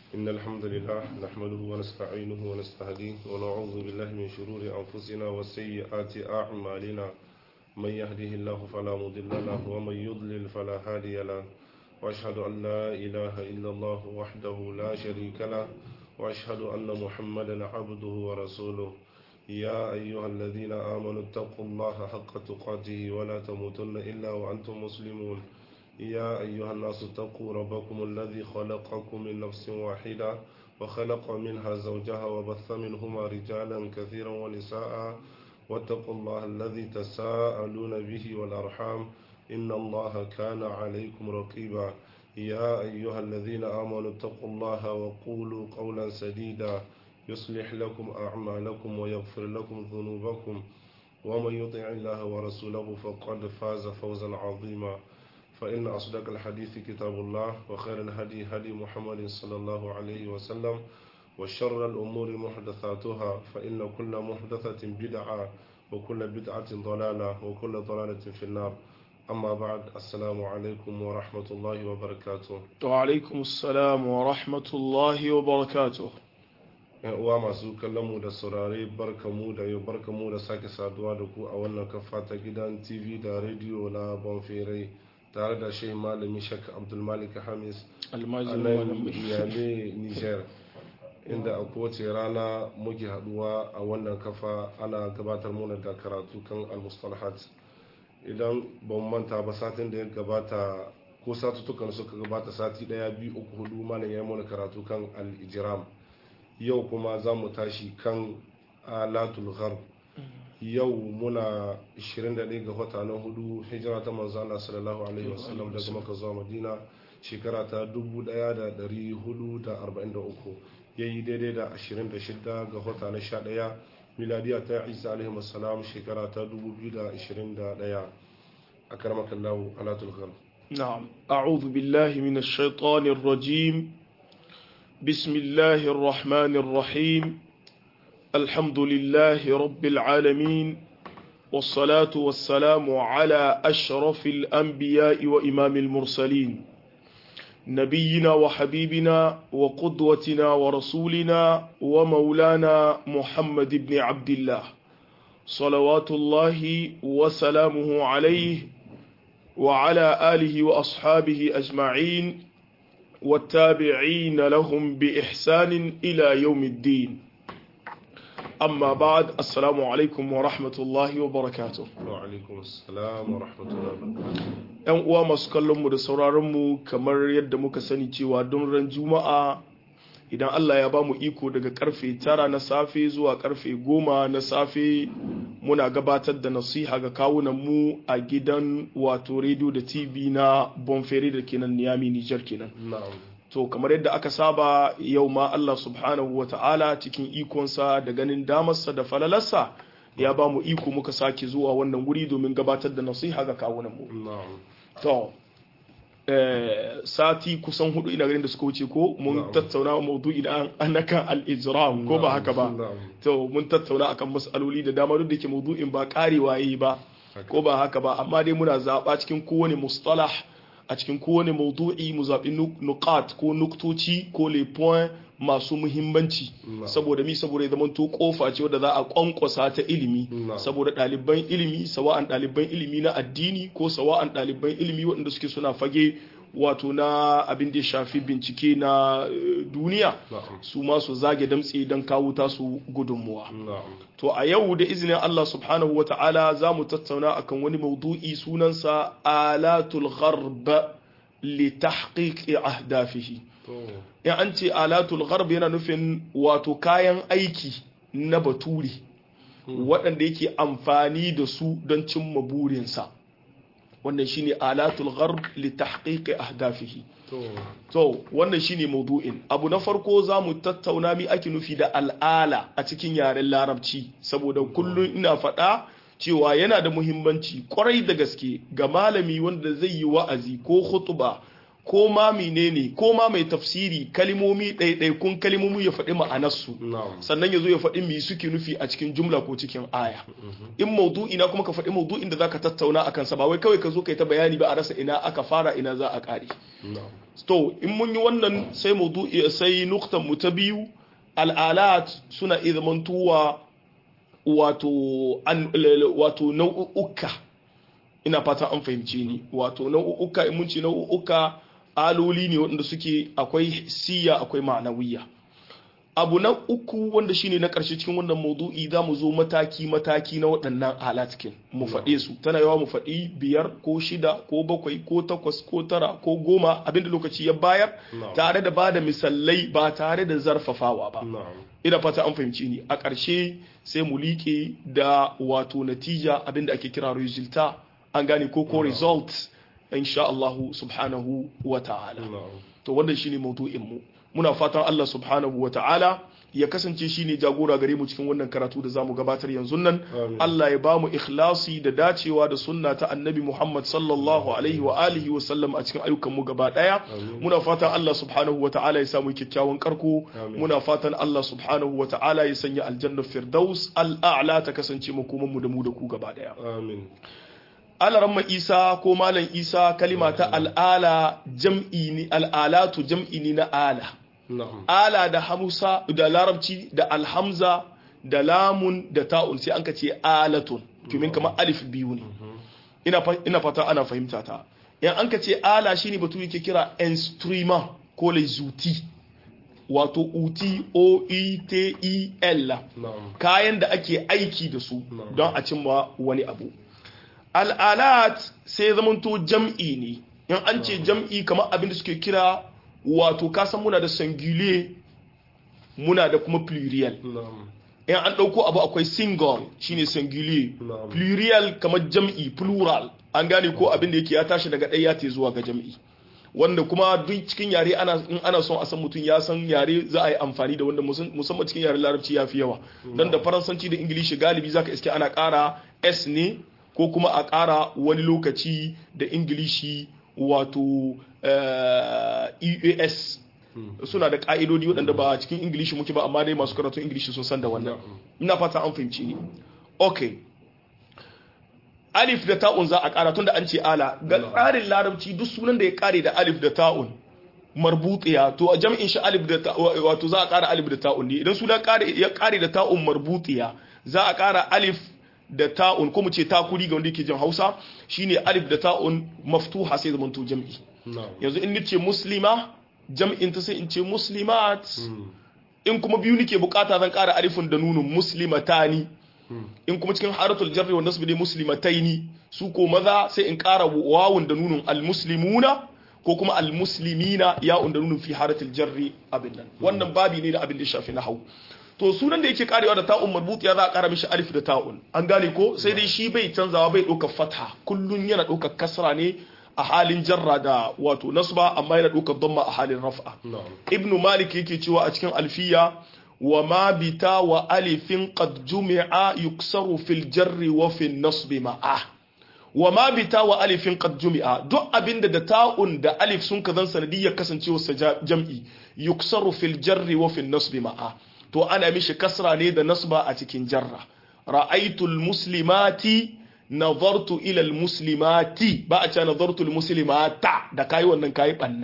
إن الحمد لله نحمده ونستعينه ونستهديه ونعوذ بالله من شرور أنفسنا وسيئات أعمالنا من يهده الله فلا مضل له ومن يضلل فلا هادي له وأشهد أن لا إله إلا الله وحده لا شريك له وأشهد أن محمدا عبده ورسوله يا أيها الذين آمنوا اتقوا الله حق تقاته ولا تموتن إلا وأنتم مسلمون يا أيها الناس اتقوا ربكم الذي خلقكم من نفس واحدة وخلق منها زوجها وبث منهما رجالا كثيرا ونساء واتقوا الله الذي تساءلون به والأرحام إن الله كان عليكم رقيبا يا أيها الذين آمنوا اتقوا الله وقولوا قولا سديدا يصلح لكم أعمالكم ويغفر لكم ذنوبكم ومن يطع الله ورسوله فقد فاز فوزا عظيما فإن أصدق الحديث كتاب الله وخير الهدي هدي محمد صلى الله عليه وسلم وشر الأمور محدثاتها فإن كل محدثة بدعة وكل بدعة ضلالة وكل ضلالة في النار أما بعد السلام عليكم ورحمة الله وبركاته وعليكم السلام ورحمة الله وبركاته yan uwa masu kallon mu da saurare barka mu da yau barka mu da sake saduwa da ku a wannan kafa ta gidan tv da rediyo na bonfere tare da shehi malami shak abdulmalik hamis a nan yame niger inda a kowace rana muke haduwa a wannan kafa ana gabatar mana da karatu kan almustalahat idan ban manta ba satin da ya gabata ko satutukan suka gabata sati daya biyu uku hudu malam ya mana karatu kan al-ijram yau kuma za mu tashi kan alatul gharb yau muna 21 ga wata na hudu hijira ta manzo Allah sallallahu alaihi wasallam daga Makka zuwa Madina shekara ta 1443 yayi daidai da 26 ga wata na 11 miladiya ta Isa alaihi wasallam shekara ta 2021 akramaka Allah alatul gharb نعم أعوذ بالله من الشيطان الرجيم بسم الله الرحمن الرحيم الحمد لله رب العالمين والصلاة والسلام على أشرف الأنبياء وإمام المرسلين نبينا وحبيبنا وقدوتنا ورسولنا ومولانا محمد بن عبد الله صلوات الله وسلامه عليه وعلى آله وأصحابه أجمعين والتابعين لهم بإحسان إلى يوم الدين أما بعد السلام عليكم ورحمة الله وبركاته وعليكم السلام ورحمة الله وبركاته ‘Yan uwa masu kallonmu da sauraronmu kamar yadda muka sani cewa don ran Juma'a idan Allah ya ba mu iko daga karfe tara na safe zuwa karfe goma na safe muna gabatar da nasiha ga kawunanmu a gidan wato rediyo da tv na bonfere da kenan niyami nijar kenan na'am to kamar yadda aka saba yau ma Allah subhanahu wa ta'ala cikin ikonsa da ganin damarsa da falalarsa ya ba mu iko muka sake zuwa wannan guri domin gabatar da nasiha ga kawunanmu na'am to eh, sati kusan hudu ina ganin da suka wuce ko mun Na'am. tattauna maudu'i da an al-ijram ko ba haka ba na'am to mun tattauna akan mas'aloli da dama duk da ke maudu'in ba karewa yayi ba ko ba haka ba amma dai muna zaba cikin kowane mustalah a cikin kowane maudu'i mu zaɓi nu- nuqat ko nuktoci ko le point masu muhimmanci Na'am. saboda mi saboda ya zamanto kofa ce wadda za a kwankwasa ta ilimi Na'am. saboda ɗaliban ilimi sawa'an ɗaliban ilimi na addini ko sawa'an ɗaliban ilimi waɗanda suke suna fage wato na abin da ya shafi bincike na eh, duniya na'am su ma su zage damtse don kawo tasu gudunmuwa na'am to a yau da izinin Allah subhanahu wa ta'ala za mu tattauna akan wani maudu'i sunansa alatul gharb li tahqiqi ahdafihi to in an ce alatul gharb yana nufin wato kayan aiki na baturi waɗanda yake amfani da su don cimma burinsa wannan shine alatul gharb li tahqiqi ahdafihi to To, wannan shine maudu'in. Abu na farko za mu tattauna mi ake nufi da al'ala a cikin yaren larabci, saboda kullum ina faɗa cewa yana da muhimmanci kwarai da gaske ga malami wanda zai yi wa'azi ko hutuba ko ma menene ko ma mai tafsiri kalimomi ɗaiɗaikun kalimomi ya faɗi ma'anarsu. na'am sannan ya zo ya faɗi me suke nufi a cikin jumla ko cikin aya in maudu'i na kuma ka faɗi maudu'in da zaka tattauna akan sa ba wai kawai ka zo kai ta bayani ba a rasa ina aka fara ina za a ƙare na'am to in mun yi wannan sai maudu'i sai nuktan mu ta biyu al'alat suna izmantuwa wato an wato nau'uka ina fata an fahimce ni wato nau'uka in mun ce nau'uka aloli ne wanda suke akwai siya akwai ma'anawiya abu na uku wanda shine na ƙarshe cikin wannan maudu'i za mu zo mataki-mataki na waɗannan alatkin mu faɗe su tana yawa mu faɗi biyar ko shida ko bakwai ko takwas ko tara ko goma abinda lokaci ya bayar tare da bada misalai ba tare da zarfafawa ba ina fata an fahimci ni a ƙarshe sai mu liƙe da wato natija abinda ake kira resulta an gane ko ko result insha Allah subhanahu wa ta'ala to wannan shine maudu'in mu muna fatan Allah subhanahu wa ta'ala ya kasance shi ne jagora gare mu cikin wannan karatu da za mu gabatar yanzu nan Allah ya ba mu ikhlasi da dacewa da sunna ta annabi Muhammad sallallahu alaihi wa alihi wa sallam a cikin ayyukan mu gaba daya muna fatan Allah subhanahu wa ta'ala ya samu kyakkyawan karko muna fatan Allah subhanahu wa ta'ala ya sanya aljanna firdaus al'a'la ta kasance makoman mu da mu da ku gaba daya amin alaramma isa ko malam isa kalima ta al'ala jam'i ni al'alatu jam'i ni na ala ala da hamsa da larabci da alhamza da lamun da ta'un sai an ka ce alatun domin kamar alif biyu ne ina fata ana fahimta ta yan an ka ce ala shine batu yake kira instrument ko les outils wato uti o e t e l kayan da ake aiki da su don a cimma wani abu al'alat sai zamanto jam'i ne in an ce jam'i kamar abin da suke kira wato kasan muna da singulier muna da kuma plurial in an ɗauko abu akwai single shine singulier plurial kamar jam'i plural an gane ko abin da yake ya tashi daga ɗaya ta zuwa ga jam'i wanda kuma duk cikin yare ana in ana son a san mutum ya san yare za a yi amfani da wanda musamman cikin yaren larabci ya fi yawa dan da faransanci da ingilishi galibi zaka iske ana ƙara s ne ko kuma a ƙara wani lokaci da ingilishi wato eas suna da ƙa'idodi waɗanda ba cikin ingilishi muke ba amma dai masu karatun ingilishi sun san da wannan ina fata an fahimci ni ok alif da ta'un za a ƙara tun da an ce ala ga tsarin larabci duk sunan da ya ƙare da alif da ta'un marbutiya to a jam'in shi alif da wato za a ƙara alif da ta'un ne idan sunan ya ƙare da ta'un marbutiya za a ƙara alif da ta'un ko mu ce takuri ga wanda yake jin Hausa shine alif da ta'un maftuha sai zaman to jam'i yanzu in nace muslima jam'in ta sai in ce muslimat in kuma biyu nake bukata zan ƙara alifin da nunun muslimatani in kuma cikin haratul jarri wa nasbi ne muslimataini su ko maza sai in ƙara wawun da nunun almuslimuna ko kuma almuslimina ya'un da nunun fi haratul jarri abin nan wannan babi ne da abin da shafi na hau to sunan da yake karewa da ta'un marbut ya za a kara mishi alif da ta'un an gane ko sai dai shi bai canzawa bai ɗaukar fatha kullun yana ɗaukar kasra ne a halin jarra da wato nasba amma yana ɗaukar damma a halin raf'a ibnu malik yake cewa a cikin alfiya wa ma bita wa alifin qad jumi'a yuksaru fil jarri wa fil nasbi ma'a wa ma bita wa alifin qad jumi'a duk abinda da ta'un da alif sun kazan sanadiyyar kasancewa jam'i yuksaru fil jarri wa fil nasbi ma'a to ana mishi kasra ne da nasba a cikin jarra ra'aitul muslimati nazartu ila muslimati ba a ce nazartu muslimata da kai wannan kai banna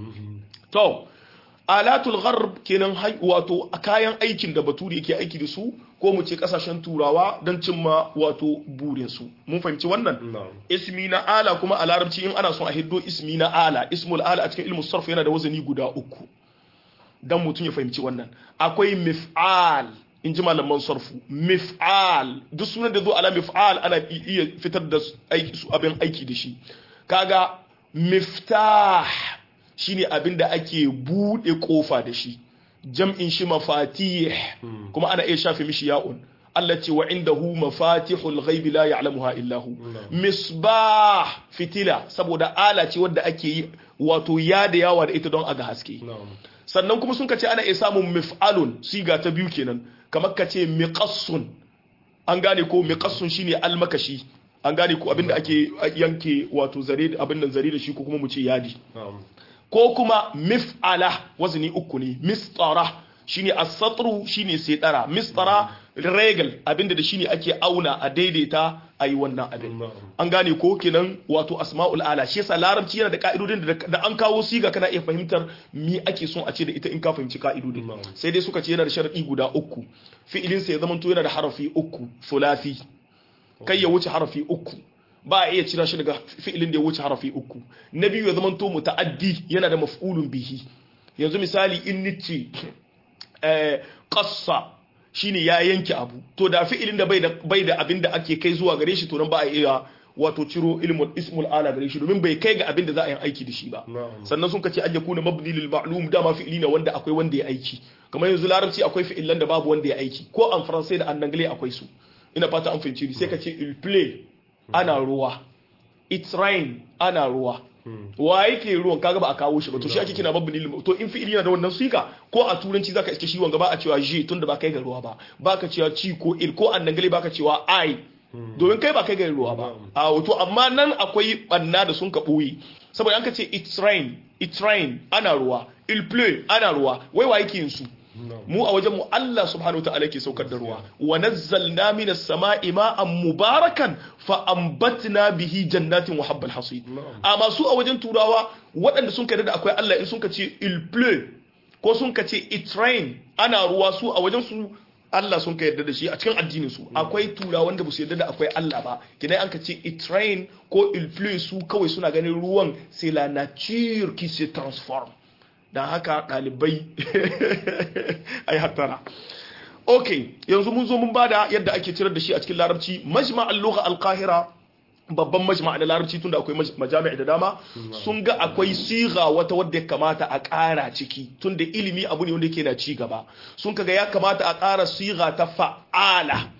to alatul gharb kenan wato kayan aikin da bature yake aiki da su ko mu ce kasashen turawa don cimma wato burin su mun fahimci wannan ismi na ala kuma a larabci in ana son a hiddo ismi na ala ismul ala a cikin ilmu sarf yana da wazani guda uku dan mutum ya fahimci wannan akwai mif'al in ji malaman sarfu mif'al duk sunan da zo ala mif'al ana iya fitar da aiki su abin aiki da shi kaga miftah shine abin da ake bude kofa da shi jam'in shi mafatih kuma ana iya shafe mishi ya'un Allah ce wa indahu mafatihul ghaibi la ya'lamuha illa hu misbah fitila saboda ala ce wadda ake yi wato yada yawa da ita don aga haske sannan kuma sun kace ana iya samun mif'alun siga ta biyu kenan kamar kace miqassun an gane ko miqassun shine almakashi an gane ko abinda ake yanke wato zare abin nan zare da shi ko kuma mu ce yadi ko kuma mif'ala wazni uku ne mistara shine as-satru shine sai dara mistara regal abinda da shi ne ake auna a daidaita a yi wannan abin Na'am. an gane ko kenan wato asma'ul ala shi yasa larabci yana da ka'idodin da da an kawo siga kana iya fahimtar mi ake son a ce da ita in ka fahimci ka'idodin Na'am. sai dai suka ce yana da sharadi guda uku fi'ilin sa ya zama yana da harafi uku thulathi kai ya wuce harafi uku ba a iya cira shi daga fi'ilin da ya wuce harafi uku na biyu ya zama to muta'addi yana da maf'ulun bihi yanzu misali in nice eh, qassa shine ya yanke abu to da fi'ilin da bai da bai da abin da ake kai zuwa gare shi to nan ba a iya wato ciro ilmul ismul ala gare shi domin bai kai ga abin da za a yi aiki da shi ba Na'am. sannan sun kace an yakuna mabni lil ma'lum dama fi'ili ne wanda akwai wanda ya aiki kamar yanzu larabci akwai fi'ilan da babu wanda ya aiki ko an faransai da an anglais akwai su ina fata an fahimci ni sai ka ce il play ana ruwa it's rain ana ruwa wa yake ruwan kaga ba a kawo shi ba to shi ake kina mabni lil to in fi'ili yana da wannan siga ko a turanci zaka iske shi wanga ba a cewa je tunda ba kai ga ruwa ba baka cewa ci ko il ko an anglais baka cewa i domin kai ba kai ga ruwa ba a wato amma nan akwai banna da sun ka boye saboda an ka ce it's rain it's rain ana ruwa il pleut ana ruwa wai wa yake yin su Na'am. mu a wajen mu Allah subhanahu ta'ala ke saukar da ruwa wa nazzalna minas sama'i ma'an mubarakan fa ambatna bihi jannatin wa habbal hasid Na'am. amma su a wajen turawa waɗanda sun kai da akwai Allah in sun ka ce il pleut ko sun ka ce it rain ana ruwa su a wajen su Allah sun ka yarda da shi a cikin addinin su akwai turawa wanda ba su yarda da akwai Allah ba kidan an ka ce it rain ko il pleut su kawai suna ganin ruwan c'est la nature qui se transforme don haka ɗalibai a yi hattara ok yanzu mun zo mun bada yadda ake cirar da shi a cikin larabci majma al-lugha al-qahira babban majma da larabci tunda akwai maj- majami'a da dama sun ga akwai siga wata wadda ya kamata a ƙara ciki tunda ilimi abu ne wanda yake na ci gaba sun kaga ya kamata a ƙara siga ta fa'ala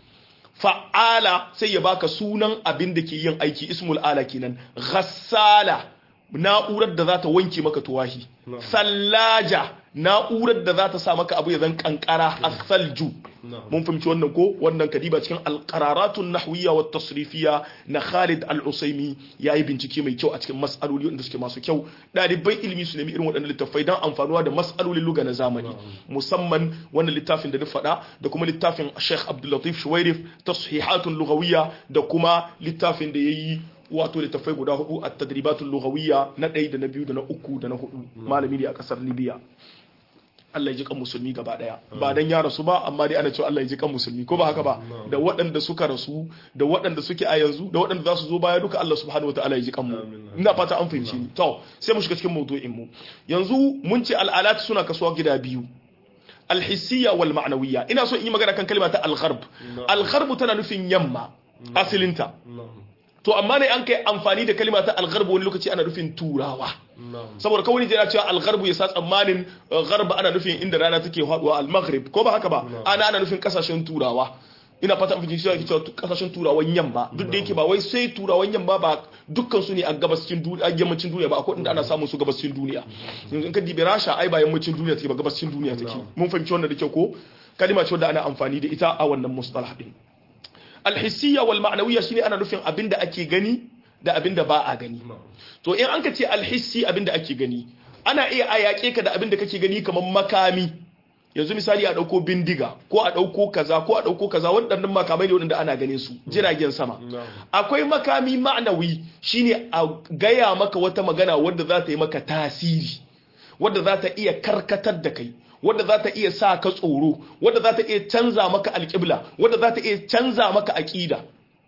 fa'ala sai ya baka sunan abin da ke yin aiki ismul ala kenan ghassala na'urar da za ta wanke maka tuwahi Na'am. sallaja na'urar da za ta sa maka abu ya zan kankara asalju Na'am. mun fahimci wannan ko wannan kadiba cikin alqararatun nahwiyya wa tasrifiyya na Khalid al-Usaimi yayi bincike mai kyau a cikin mas'aloli wanda suke masu kyau dalibai ilimi su nemi irin waɗannan littafai dan amfanuwa da mas'alolin lugha na zamani musamman wannan littafin da na faɗa da kuma littafin Sheikh Abdul Latif Shuwairif tashihatun lughawiyya da kuma littafin da yayi wato littafai guda hudu a tadribatul lughawiyya na ɗaya da na biyu da na uku da na hudu malami ne a ƙasar Libya Allah ya ji kan musulmi gaba daya ba dan ya rasu ba amma dai ana cewa Allah ya ji kan musulmi ko ba haka ba da waɗanda suka rasu da waɗanda suke a yanzu da waɗanda za su zo baya duka Allah subhanahu wataala ya ji kan mu Amin. ina fata an fahimci ni to sai mu shiga cikin mawdu'in mu yanzu mun ce al'alat suna kasuwa gida biyu alhissiyya wal ma'nawiyya ina so in yi magana kan kalma ta al-gharb al-gharb tana nufin yamma asalinta Na'am. to amma ne an kai amfani da kalma ta al-gharb wani lokaci ana nufin turawa Na'am. saboda kawai ne cewa algarbu ya sa tsammanin uh, garba ana nufin inda rana take haduwa al-maghrib ko ba haka ba ana ana nufin kasashen turawa ina fata an fahimci cewa ke cewa kasashen turawan yamma duk da yake ba wai sai turawan yamma ba dukkan su ne a gabascin duniya a yammacin duniya ba akwai inda ana samun su gabascin duniya yanzu in ka dibe rasha ai ba yammacin duniya take ba gabascin duniya take mun fahimci wannan da kyau ko kalima ce wadda ana amfani da ita a wannan mustalah din alhissiyya wal ma'nawiyya shine ana nufin abinda ake gani da abinda ba a gani Na'am. to in an ka ce alhissi abinda ake gani ana iya a yaƙe ka da abinda kake gani kamar makami yanzu misali a ɗauko bindiga ko a ɗauko kaza ko a ɗauko kaza waɗannan makamai ne waɗanda ana ganin su jiragen sama Na'am. akwai makami ma'anawi shine a gaya maka wata magana wadda za ta yi maka tasiri wadda za ta iya karkatar da kai wadda za ta iya sa ka tsoro wadda za ta iya canza maka alƙibla wadda za ta iya canza maka aƙida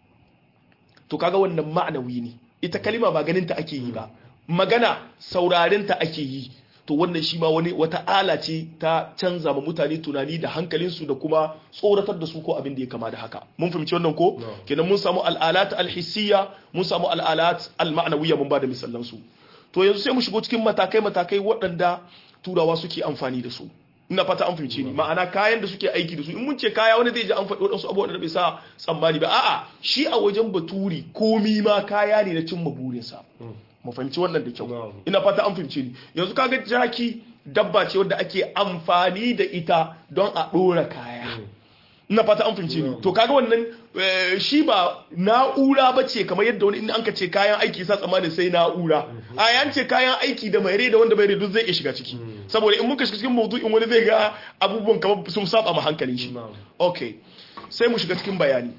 to kaga wannan ma'anawi ne ita kalima ba ganin ta ake yi ba magana sauraren ta ake yi to wannan shi ma wani wata ala ce ta canza ma mutane tunani da hankalinsu da kuma tsoratar da su ko abin da ya kama da haka mun fahimci wannan ko No. kenan mun samu al'alat alhissiyya mun samu al'alat alma'nawiyya mun ba da misalan su to yanzu sai mu shigo cikin matakai matakai waɗanda turawa suke amfani da su ina fata an fahimce ni ma'ana kayan da suke aiki da su in mun ce kaya wani zai ji an faɗi waɗansu abubuwan da bai sa tsammani ba a'a shi a wajen baturi komi ma kaya ne na cimma burinsa mu fahimci wannan da kyau Na'am. ina fata an fahimce ni yanzu kaga jaki dabba ce wadda ake amfani da ita don a ɗora kaya ina fata an fahimce ni to kaga wannan eh, shi ba na'ura ba ce kamar yadda wani in an ka ce kayan aiki sa tsammanin sai na'ura a yan ce kayan aiki da mai rai da wanda bai rai duk zai iya shiga ciki saboda in muka shiga cikin maudu'in wani zai ga abubuwan kamar sun saba ma hankalin shi Na'am. okay sai mu shiga cikin bayani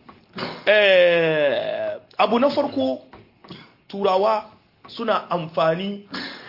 Eh, abu na farko turawa suna amfani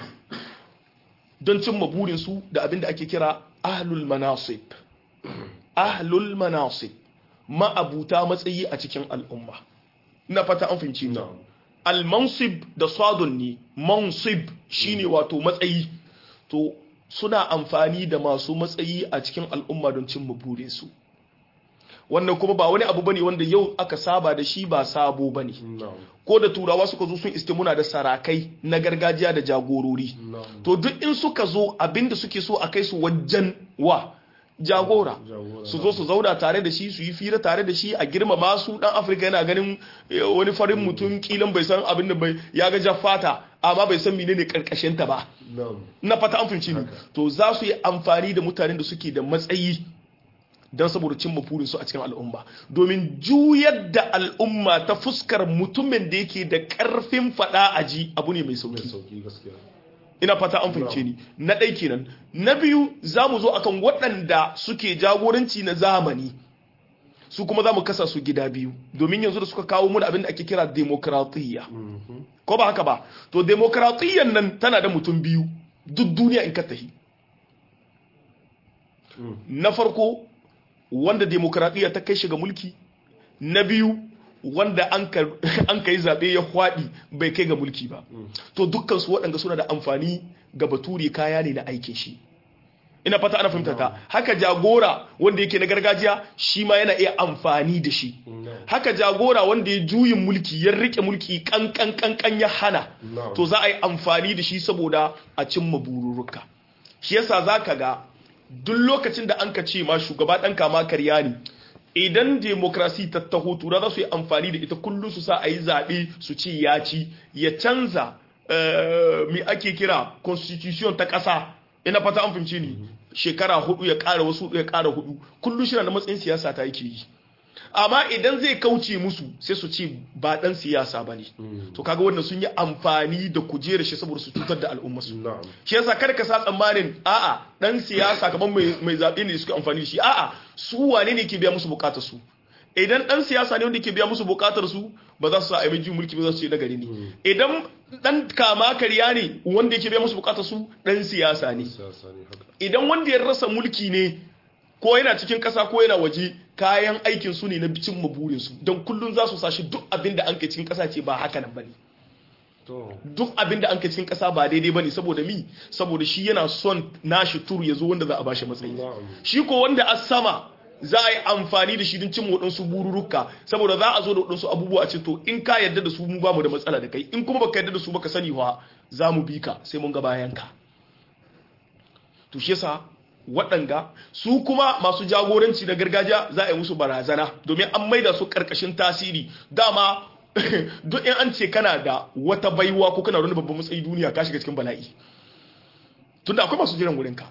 don cimma burinsu da abin da ake kira ahlul manasib ahlul manasib ma'abuta matsayi a cikin al'umma na fata an fahimci ni na'am al-mansib da sadun ne mansib shine wato matsayi to suna amfani da masu matsayi a cikin al'umma don cimma burinsu wannan kuma ba wani abu bane wanda yau aka saba da shi ba sabo bane na'am ko da turawa suka zo sun iske muna da sarakai na gargajiya da jagorori na'am to duk in suka zo abinda suke so a kai su wajen wa jagora Jagora, su zo su zauna tare da shi su yi fira tare da shi a girmama su dan afirka yana ganin eh, wani farin mutum kilan bai san abin da bai ya ga jaffata amma bai san menene karkashin ta ba na'am na fata an fahimci ni to za su yi amfani da mutanen da suke da matsayi don saboda cimma burinsu a cikin al'umma domin juyar da al'umma ta fuskar mutumin da yake da karfin fada a ji abu ne mai mai sauki sauki gaskiya ina fata an fahimce ni na ɗai kenan na biyu za mu zo akan waɗanda suke jagoranci na zamani su kuma za mu kasa su gida biyu domin yanzu da suka kawo mun abin da ake kira demokratiyya Mhm. ko ba haka ba to demokratiyyan nan tana da mutum biyu duk duniya in ka tahi Mm. na farko wanda demokradiyya ta kai shiga mulki na biyu wanda an ka an ka yi zaɓe ya hwaɗi bai kai ga mulki ba to dukkansu waɗanda suna da amfani ga bature kaya ne na aikin shi ina fata ana fahimta ta haka jagora wanda yake na gargajiya shi ma yana iya amfani da shi na'am haka jagora wanda ya juyin mulki ya rike mulki kankan kankan ya hana Na'am. to za a yi amfani da shi saboda a cimma bururuka shi yasa za ka ga duk lokacin da an ka ce ma shugaba ɗan kama karya ne idan demokrasi ta taho tura za su yi amfani da ita kullum su sa a yi zaɓe su ce ya ci ya canza eh, me ake kira constitution ta ƙasa ina fata an fahimci ni shekara hudu ya ƙara wasu ya ƙara hudu kullum shi na da matsayin siyasa ta yake yi amma idan zai kauce musu sai su ce ba ɗan siyasa ba ne to kaga wannan sun yi amfani da kujerar shi saboda su cutar da al'umma su na'am shi yasa kada ka sa tsammanin a'a dan siyasa kamar mai mai zabe ne da suka amfani da shi a'a su wane ne ke biya musu bukatar su idan dan siyasa ne wanda ke biya musu bukatar su ba za su sa a yi mulki ba za su ce nagari ne idan dan kama karya ne wanda yake biya musu bukatar su dan siyasa ne siyasa ne haka idan wanda ya rasa mulki ne ko yana cikin kasa ko yana waje kayan aikin su ne na cin maburin su don kullun za su sashi duk abin da an kai cikin kasa ce ba haka nan bane to duk abin da an kai cikin kasa ba daidai bane saboda mi saboda shi yana son nashi tur ya zo wanda za a bashi matsayi na'am shi ko wanda a sama za a yi amfani da shi don cin waɗansu bururuka saboda za a zo da waɗansu abubuwa a ce to in ka yarda da su mu ba mu da matsala da kai in kuma baka yarda da su baka sani wa za mu bi ka sai mun ga bayan ka to shi yasa waɗanga su kuma masu jagoranci na gargajiya za a yi musu barazana domin an maida su ƙarƙashin tasiri dama duk in an ce kana da wata baiwa ko kana da wani babban matsayi duniya ka shiga cikin bala'i tunda akwai masu jiran wurinka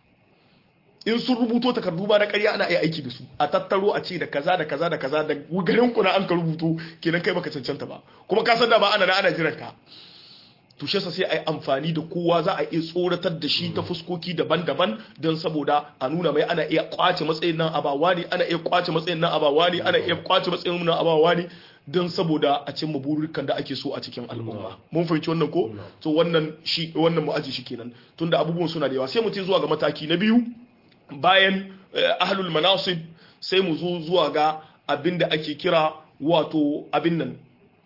in sun rubuto takardu ba na ƙarya ana iya aiki da su a tattaro a ce da kaza da kaza da kaza da garin ku na an ka rubuto kenan kai baka cancanta ba kuma ka san da ba ana na ana jiran ka to shi yasa sai a yi amfani da kowa za a iya tsoratar da shi ta fuskoki daban-daban don saboda a nuna mai ana iya kwace matsayin nan abawa ne ana iya kwace matsayin nan abawa ne ana iya kwace matsayin nan abawa ne don saboda a cimma burukan da ake so a cikin al'umma mun fahimci wannan ko to wannan shi wannan mu aji shi kenan tunda abubuwan suna da yawa sai mu ce zuwa ga mataki na biyu bayan eh, ahlul manasib sai mu zo zuwa ga abin da ake kira wato abin nan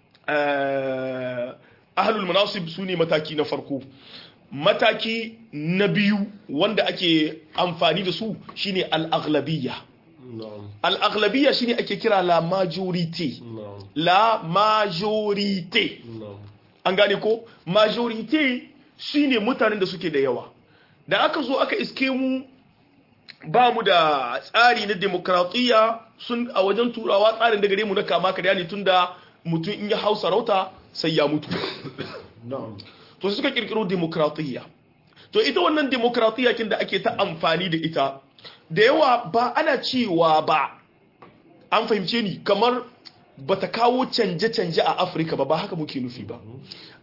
eh, ahlul manasib su ne mataki na farko mataki na biyu wanda ake amfani da su shine al-aghlabiyya na'am al-aghlabiyya shine ake kira la majorité na'am la majorité na'am an gane ko majorité shine mutanen da suke da yawa da aka zo aka iske mu ba mu da tsari na demokratiyya sun a wajen turawa tsarin da gare mu na kama karya ne tunda mutum in ya hau sarauta sai ya mutu na'am to sai suka kirkiro demokratiyya to ita wannan demokratiyya kin da ake ta amfani da ita da yawa ba ana cewa ba an fahimce ni kamar bata kawo canje-canje a afirka ba ba haka muke nufi ba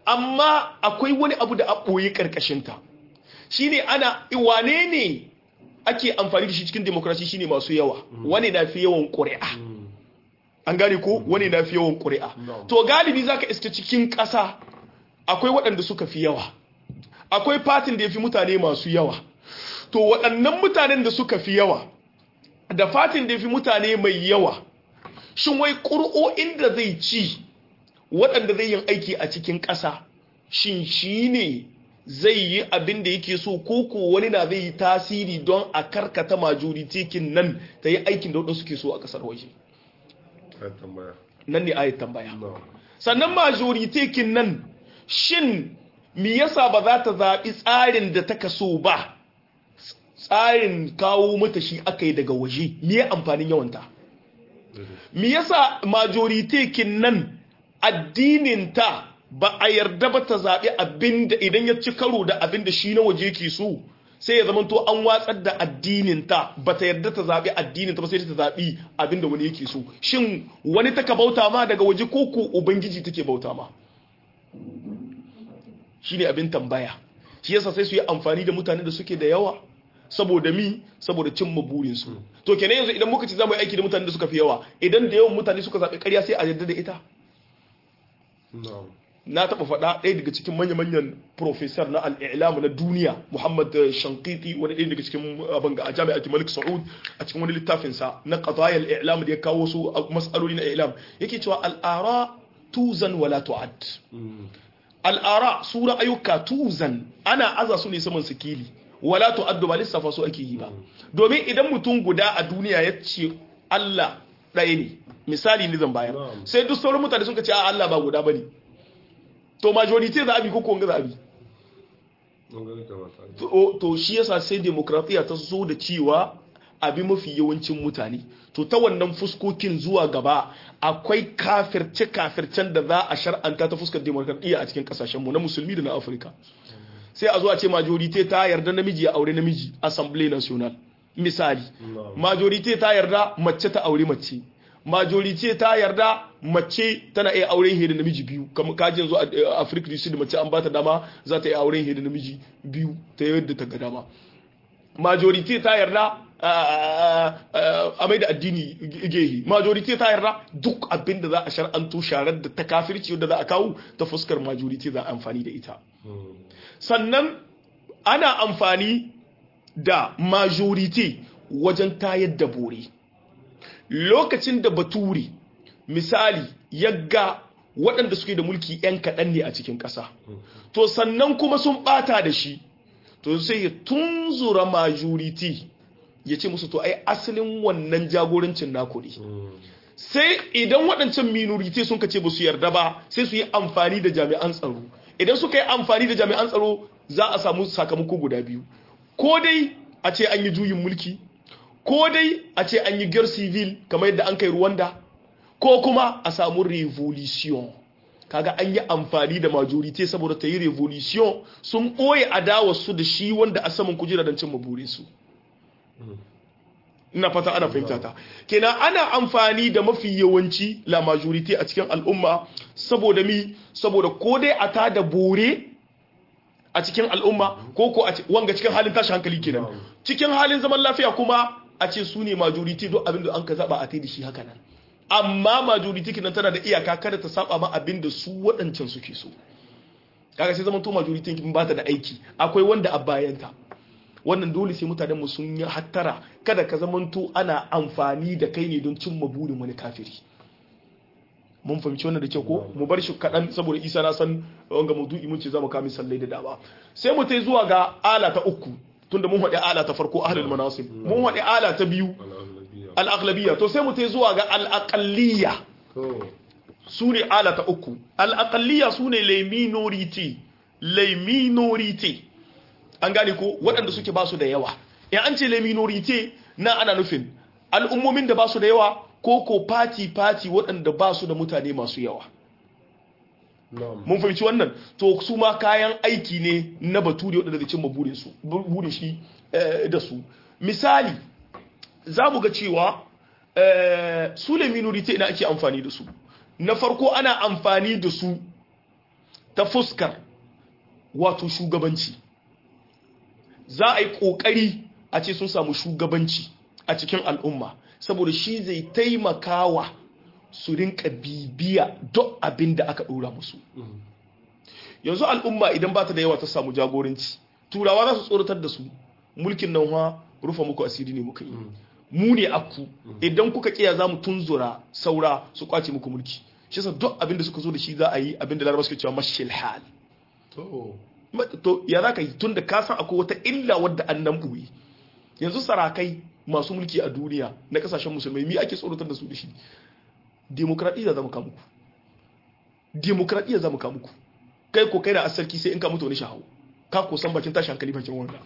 amma akwai wani abu da a ɓoye ƙarƙashinta shine ana wane ne ake amfani da shi cikin demokrasi shine masu yawa wani na fi yawan ƙuri'a an gane ko wani na fi yawan ƙuri'a No. to galibi zaka iska cikin ƙasa akwai waɗanda suka fi yawa akwai fatin da ya fi mutane masu yawa to waɗannan mutanen da suka fi yawa da fatin da ya fi mutane mai yawa shin wai ƙuri'o'in da zai ci waɗanda zai yin aiki a cikin ƙasa shin shi ne zai yi abin da yake so ko ko wani na zai yi tasiri don a karkata majoritikin nan ta yi aikin da waɗansu ke so a ƙasar waje Ai tambaya. nan ne ayat tambaya No. sannan majoritikin nan shin me yasa ba za ta zaɓi tsarin da ta kaso ba tsarin kawo mata shi aka yi daga waje me ya amfanin yawanta me yasa majoritikin nan addininta ba a yarda ba ta zaɓi abinda idan ya ci karo da abinda shi na waje ke so sai ya zamanto an watsar da addininta ba ta yarda ta zaɓi addininta ba sai ta zaɓi abinda wani yake so shin wani taka bauta ma daga waje ko ko ubangiji take bauta ma shine abin tambaya shi yasa sai su yi amfani da mutane da suke da yawa saboda mi saboda cimma burinsu to kenan yanzu idan muka ci za mu yi aiki da mutane da suka fi yawa idan da yawan mutane suka zaɓi ƙarya sai a yarda da ita No. na taɓa faɗa ɗaya daga cikin manya-manyan profesor na al'ilamu na duniya muhammad eh, shankiti wani ɗaya daga cikin abin ga a jami'ar malik sa'ud a cikin wani littafinsa na qadayal i'lam da ya kawo su a mas'aloli na i'lam yake cewa al'ara tuzan wala tu'ad al'ara su ra'ayuka tuzan ana aza su ne saman sikili wala tu'addu ba lissafa su ake yi ba domin idan mutum guda a duniya ya ce Allah ɗaya ne misali ni zan bayar Na'am. sai duk sauran mutane suka ce a Allah ba guda bane to majority za a bi ko ko za a bi Mun gani kamata. to to shi yasa sai demokratiya ta zo da cewa abi mafi yawancin mutane to ta wannan fuskokin zuwa gaba akwai kafirce kafircen da za a shar'anta ta fuskar demokratiya a cikin kasashen mu na musulmi da na afirka sai a zo a ce majority ta yarda namiji ya aure namiji assembly national misali No. majority ta yarda mace ta aure mace majority ta yarda mace tana iya auren hidda namiji biyu kamar kaji yanzu a Africa du Sud mace an bata dama za ta iya auren hidda namiji biyu ta yadda ta ga dama majority ta yarda a mai da addini gehi majority ta yarda duk abin da za a shar'anto sharar da ta kafirci wadda za a kawo ta fuskar majority za a amfani da ita sannan ana amfani da majority wajen tayar da bore lokacin da bature misali yagga waɗanda suke da mulki 'yan kaɗan ne a cikin ƙasa to sannan kuma sun ɓata da shi to sai ya tunzura majority ya ce musu to ai asalin wannan jagorancin naku ne sai idan waɗancan minority sun kace ba su yarda ba sai su yi amfani da jami'an tsaro idan suka yi amfani da jami'an tsaro za a samu sakamako guda biyu ko dai a ce an yi juyin mulki ko dai a ce an yi gyar civil kamar yadda an kai Rwanda ko kuma a samu revolution kaga an yi amfani da majority saboda ta yi revolution sun ɓoye adawarsu da shi wanda a saman kujera don cin maburinsu ina fata ana fahimta ta kenan ana amfani da mafi yawanci la majority a cikin al'umma saboda mi saboda ko dai a ta da bore a cikin al'umma ko ko a wanga cikin halin tashi hankali kenan cikin halin zaman lafiya kuma a ce su ne majority duk abin da an ka zaba a tai da shi haka nan amma majority kenan tana da iyaka kada ta saba ma abin da su waɗancan suke so kaga sai zaman to majority kin ba ta da aiki akwai wanda a bayanta wannan dole sai mutanenmu sun yi hattara kada ka zamanto ana amfani da kai ne don cimma burin wani kafiri mun fahimci wannan da kyau ko mu bar shi kaɗan saboda isa na san wanga maudu'i mun ce za mu kami sallai da dama sai mu tai zuwa ga ala ta uku tunda mun haɗe ala ta farko ahlul manasib mun haɗe ala ta biyu al-aghlabiyya to sai mu tai zuwa ga al-aqalliyya su ne ala ta uku al-aqalliyya su ne les minority les minority an gane ko waɗanda suke ba su da yawa in an ce le minorite na ana nufin al'ummomin da ba su da yawa ko ko fati-fati waɗanda ba su da mutane masu yawa mun fahimci wannan to su ma kayan aiki ne na baturi waɗanda zai cimma burin shi da su misali za mu ga cewa su le minorite ina ake amfani da su na farko ana amfani da su ta fuskar wato shugabanci za a yi ƙoƙari a ce sun samu shugabanci a cikin al'umma saboda shi zai taimakawa su rinka bibiya duk abin da aka dora musu yanzu al'umma idan ba ta da yawa ta samu jagoranci turawa za su tsoratar da su mulkin nan ha rufa muku asiri ne muka yi mu ne akku idan kuka kiya za mu tunzura saura su kwace muku mulki shi yasa duk abin da suka zo da shi za a yi abin da larabawa suke cewa mashil hal to Ma- to ya za ka yi tun da ka san akwai wata illa wadda an nan ɓoye yanzu sarakai masu mulki a duniya na kasashen musulmai mi ake tsoratar da su da shi demokradiyya za mu kamu ku demokradiyya za mu kamu ku kai ko kai da asarki sai in ka mutu wani shahawo ka ko san bakin tashi hankali bakin wanda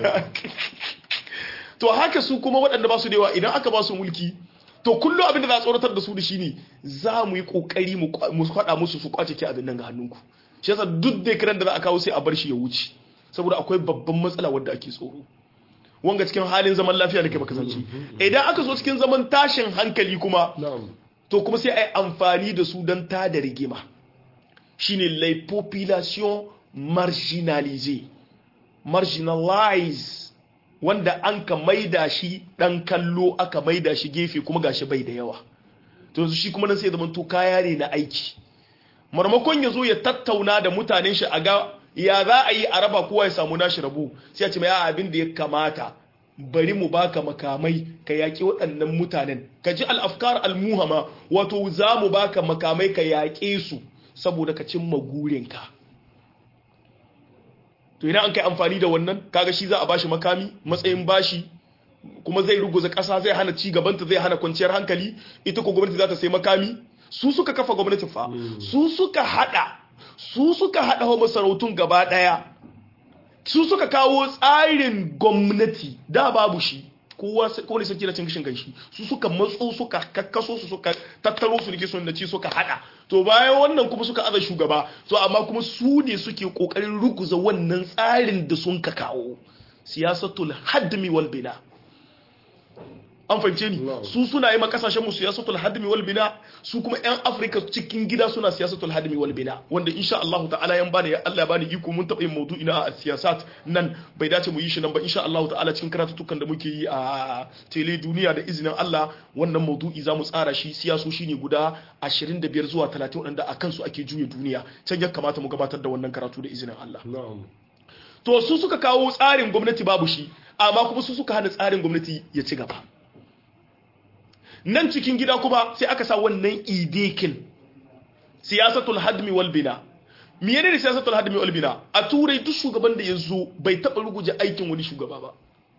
to haka su kuma waɗanda ba su da yawa idan aka ba su mulki to kullum abin da za a tsoratar da su da shi ne za mu yi kokari mu kwa- mu faɗa musu su kwace ke abin nan ga hannunku shi yasa duk da kiran da za a kawo sai a bar shi ya wuce saboda akwai babban matsala wadda ake tsoro wanga cikin halin zaman lafiya da ke baka zance idan aka zo cikin zaman tashin hankali kuma na'am to kuma sai a yi amfani da su don tada rigima shine les populations marginalisées marginalized wanda an ka maida shi dan kallo aka maida shi gefe kuma gashi bai da yawa to yanzu shi kuma nan sai zaman to kaya ne na aiki marmakon ya zo ya tattauna da mutanen shi a ga ya za a yi a raba kowa ya samu nashi rabo sai a ce mai "A'a, abin da ya kamata bari mu baka makamai ka yaƙi waɗannan mutanen ka ji al'afkar al-muhama wato za mu baka makamai ka yaƙe su saboda ka cimma gurinka to idan an kai amfani da wannan kaga shi za a bashi makami matsayin bashi kuma zai ruguza ƙasa zai hana ci gabanta zai hana kwanciyar hankali ita ko gwamnati za ta sai makami su suka kafa gwamnatin fa su suka hada su suka hada wa masarautun gaba daya su suka kawo tsarin gwamnati da babu shi kowa kowane sarki na cin gashin kanshi su suka matso suka kakkaso su suka tattaro su rike sun da ci suka hada to bayan wannan kuma suka aza shugaba to amma kuma su ne suke kokarin ruguza wannan tsarin da sun ka kawo siyasatul hadmi wal bina an fahimce ni Na'am. su suna yi ma kasashen mu siyasatul hadmi wal bina su kuma yan afirka cikin gida suna siyasatul hadmi wal bina wanda insha Allah ta'ala yan bani Allah ya bani iko mun taba yin maudu'i na siyasat nan bai dace mu yi shi nan ba insha Allah ta'ala cikin karatutukan da muke yi a tele duniya da izinin Allah wannan maudu'i za mu tsara shi siyasoshi ne guda 25 zuwa 30 wanda a kansu ake juya duniya can ya kamata mu gabatar da wannan karatu da izinin Allah na'am to su suka kawo tsarin gwamnati babu shi amma kuma su suka hana tsarin gwamnati ya ci gaba nan cikin gida kuma sai aka sa wannan idekin siyasatul hadmi wal bina miye ne siyasatul hadmi wal bina a turai duk shugaban da ya zo bai taɓa ruguje aikin wani shugaba ba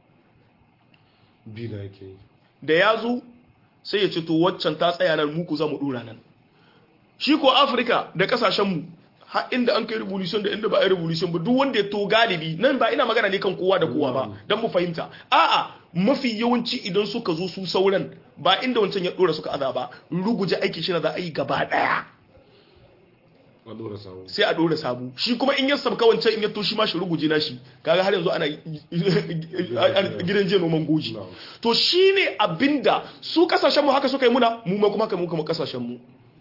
bina yake yi da ya zo sai ya ce to waccan ta tsaya nan muku za mu dora nan shi ko afirka da kasashenmu har inda an kai revolution da inda ba a yi revolution ba duk wanda ya to galibi nan ba ina magana ne kan kowa da kowa ba don mu fahimta a'a mafi yawanci idan suka zo su sauran ba inda wancan ya dora suka aza ba ruguje aiki shi na za a yi gaba daya a dora samu sai a dora sabu shi kuma in ya sabka wancan in ya to shi ma shi ruguje na shi kaga har yanzu ana gidan jiya noman goji Na'am. to shine abinda su kasashen mu haka suka yi muna mu ma kuma haka mu kuma kasashen mu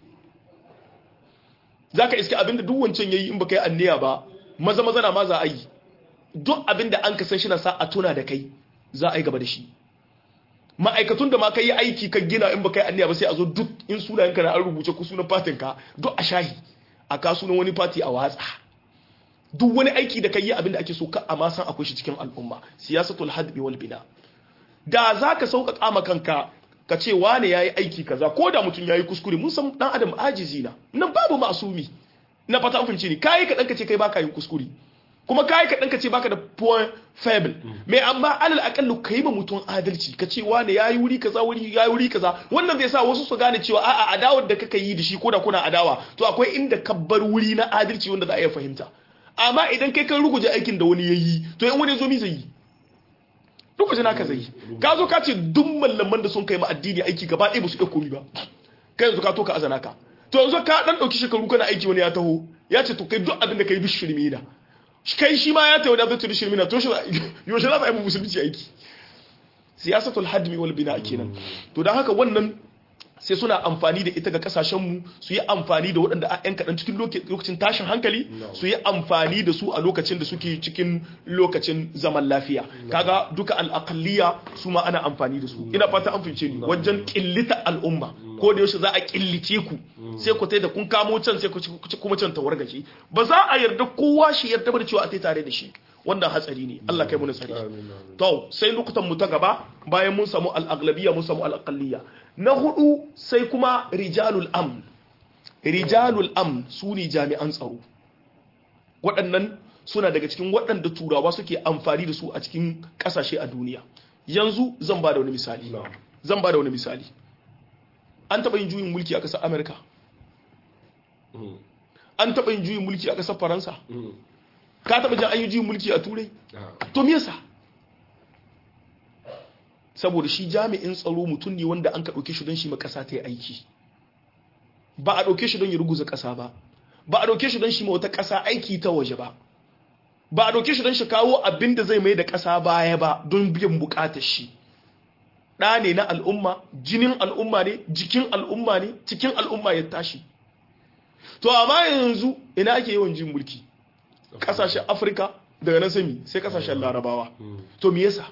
zaka iske abinda duk wancan yayi in baka yi anniya ba maza maza na ma za a yi duk abinda an ka san shi na sa a tuna da kai za a yi gaba da shi ma'aikatun da ma ka yi aiki ka gina in baka yi anniya ba sai a zo duk in sunayenka na an rubuce ku sunan fatin ka duk a shahi a ka sunan wani fati a watsa duk wani aiki da ka yi abinda ake so ka amma san akwai shi cikin al'umma siyasatul hadbi wal bina da za ka sauƙaƙa ma kanka ka ce wane ya yi aiki kaza ko da mutum ya yi kuskure mun san ɗan adam ajizi na nan babu masumi na fata an fahimci ni kayi kaɗan ka ce kai baka yin kuskure kuma kayi kaɗan ka ce baka da point faible mai amma alal aƙallu ka yi ma mutum adalci ka ce wane ya yi wuri kaza wuri ya yi wuri kaza wannan zai sa wasu su gane cewa a'a adawar da kaka yi da shi ko da kuna adawa to akwai inda ka bar wuri na adalci wanda za a iya fahimta amma idan kai kan ruguje aikin da wani ya yi to in wani ya zo mi zai yi lokacin haka zai ka zo ka ce duk mallaman da sun kai ma addini aiki gaba ɗaya ba su iya komi ba kai yanzu ka to ka azana ka to yanzu ka dan dauki shekaru kana aiki wani ya taho ya ce to kai duk abin da kai duk shirme na kai shi ma ya tawo da zai duk shirme na to shi yaushe za a yi musulunci aiki siyasatul hadmi wal bina kenan to dan haka wannan sai suna amfani da ita ga kasashenmu su yi amfani da waɗanda a yan kaɗan cikin lokacin tashin hankali su yi amfani da su a lokacin da suke cikin lokacin zaman lafiya kaga duka al'aqalliya su ma ana amfani da su ina fata an fice ni wajen killita al'umma ko da yaushe za a killice ku sai ku tai da kun kamo can sai ku kuma can tawargaje ba za a yarda kowa shi yarda ba da cewa a tai tare da shi wannan hatsari ne Allah kai mu tsari to sai lokutan mu ta gaba bayan mun samu al-aghlabiyya mun samu al-aqalliyya na hudu sai kuma rijalul amn rijalul amn su ne jami'an tsaro waɗannan suna daga cikin waɗanda turawa suke amfani da su a cikin ƙasashe a duniya yanzu zan ba da wani misali zan ba da wani misali an taɓa yin juyin mulki a ƙasar amerika an taɓa yin juyin mulki a ƙasar faransa ka taɓa jan ayyuji mulki a turai to me yasa saboda shi jami'in tsaro mutum ne wanda an ka ɗauke shi don shi ƙasa ta yi aiki ba a ɗauke shi don ya ruguza ƙasa ba ba a ɗauke shi don shi wata ƙasa aiki ta waje ba ba a ɗauke shi don shi kawo abin da zai mai da ƙasa baya ba don biyan buƙatar shi ɗa ne na al'umma jinin al'umma ne jikin al'umma ne cikin al'umma ya tashi to amma yanzu ina ake yawan jin mulki kasashen afirka daga nan sami sai kasashen larabawa to me yasa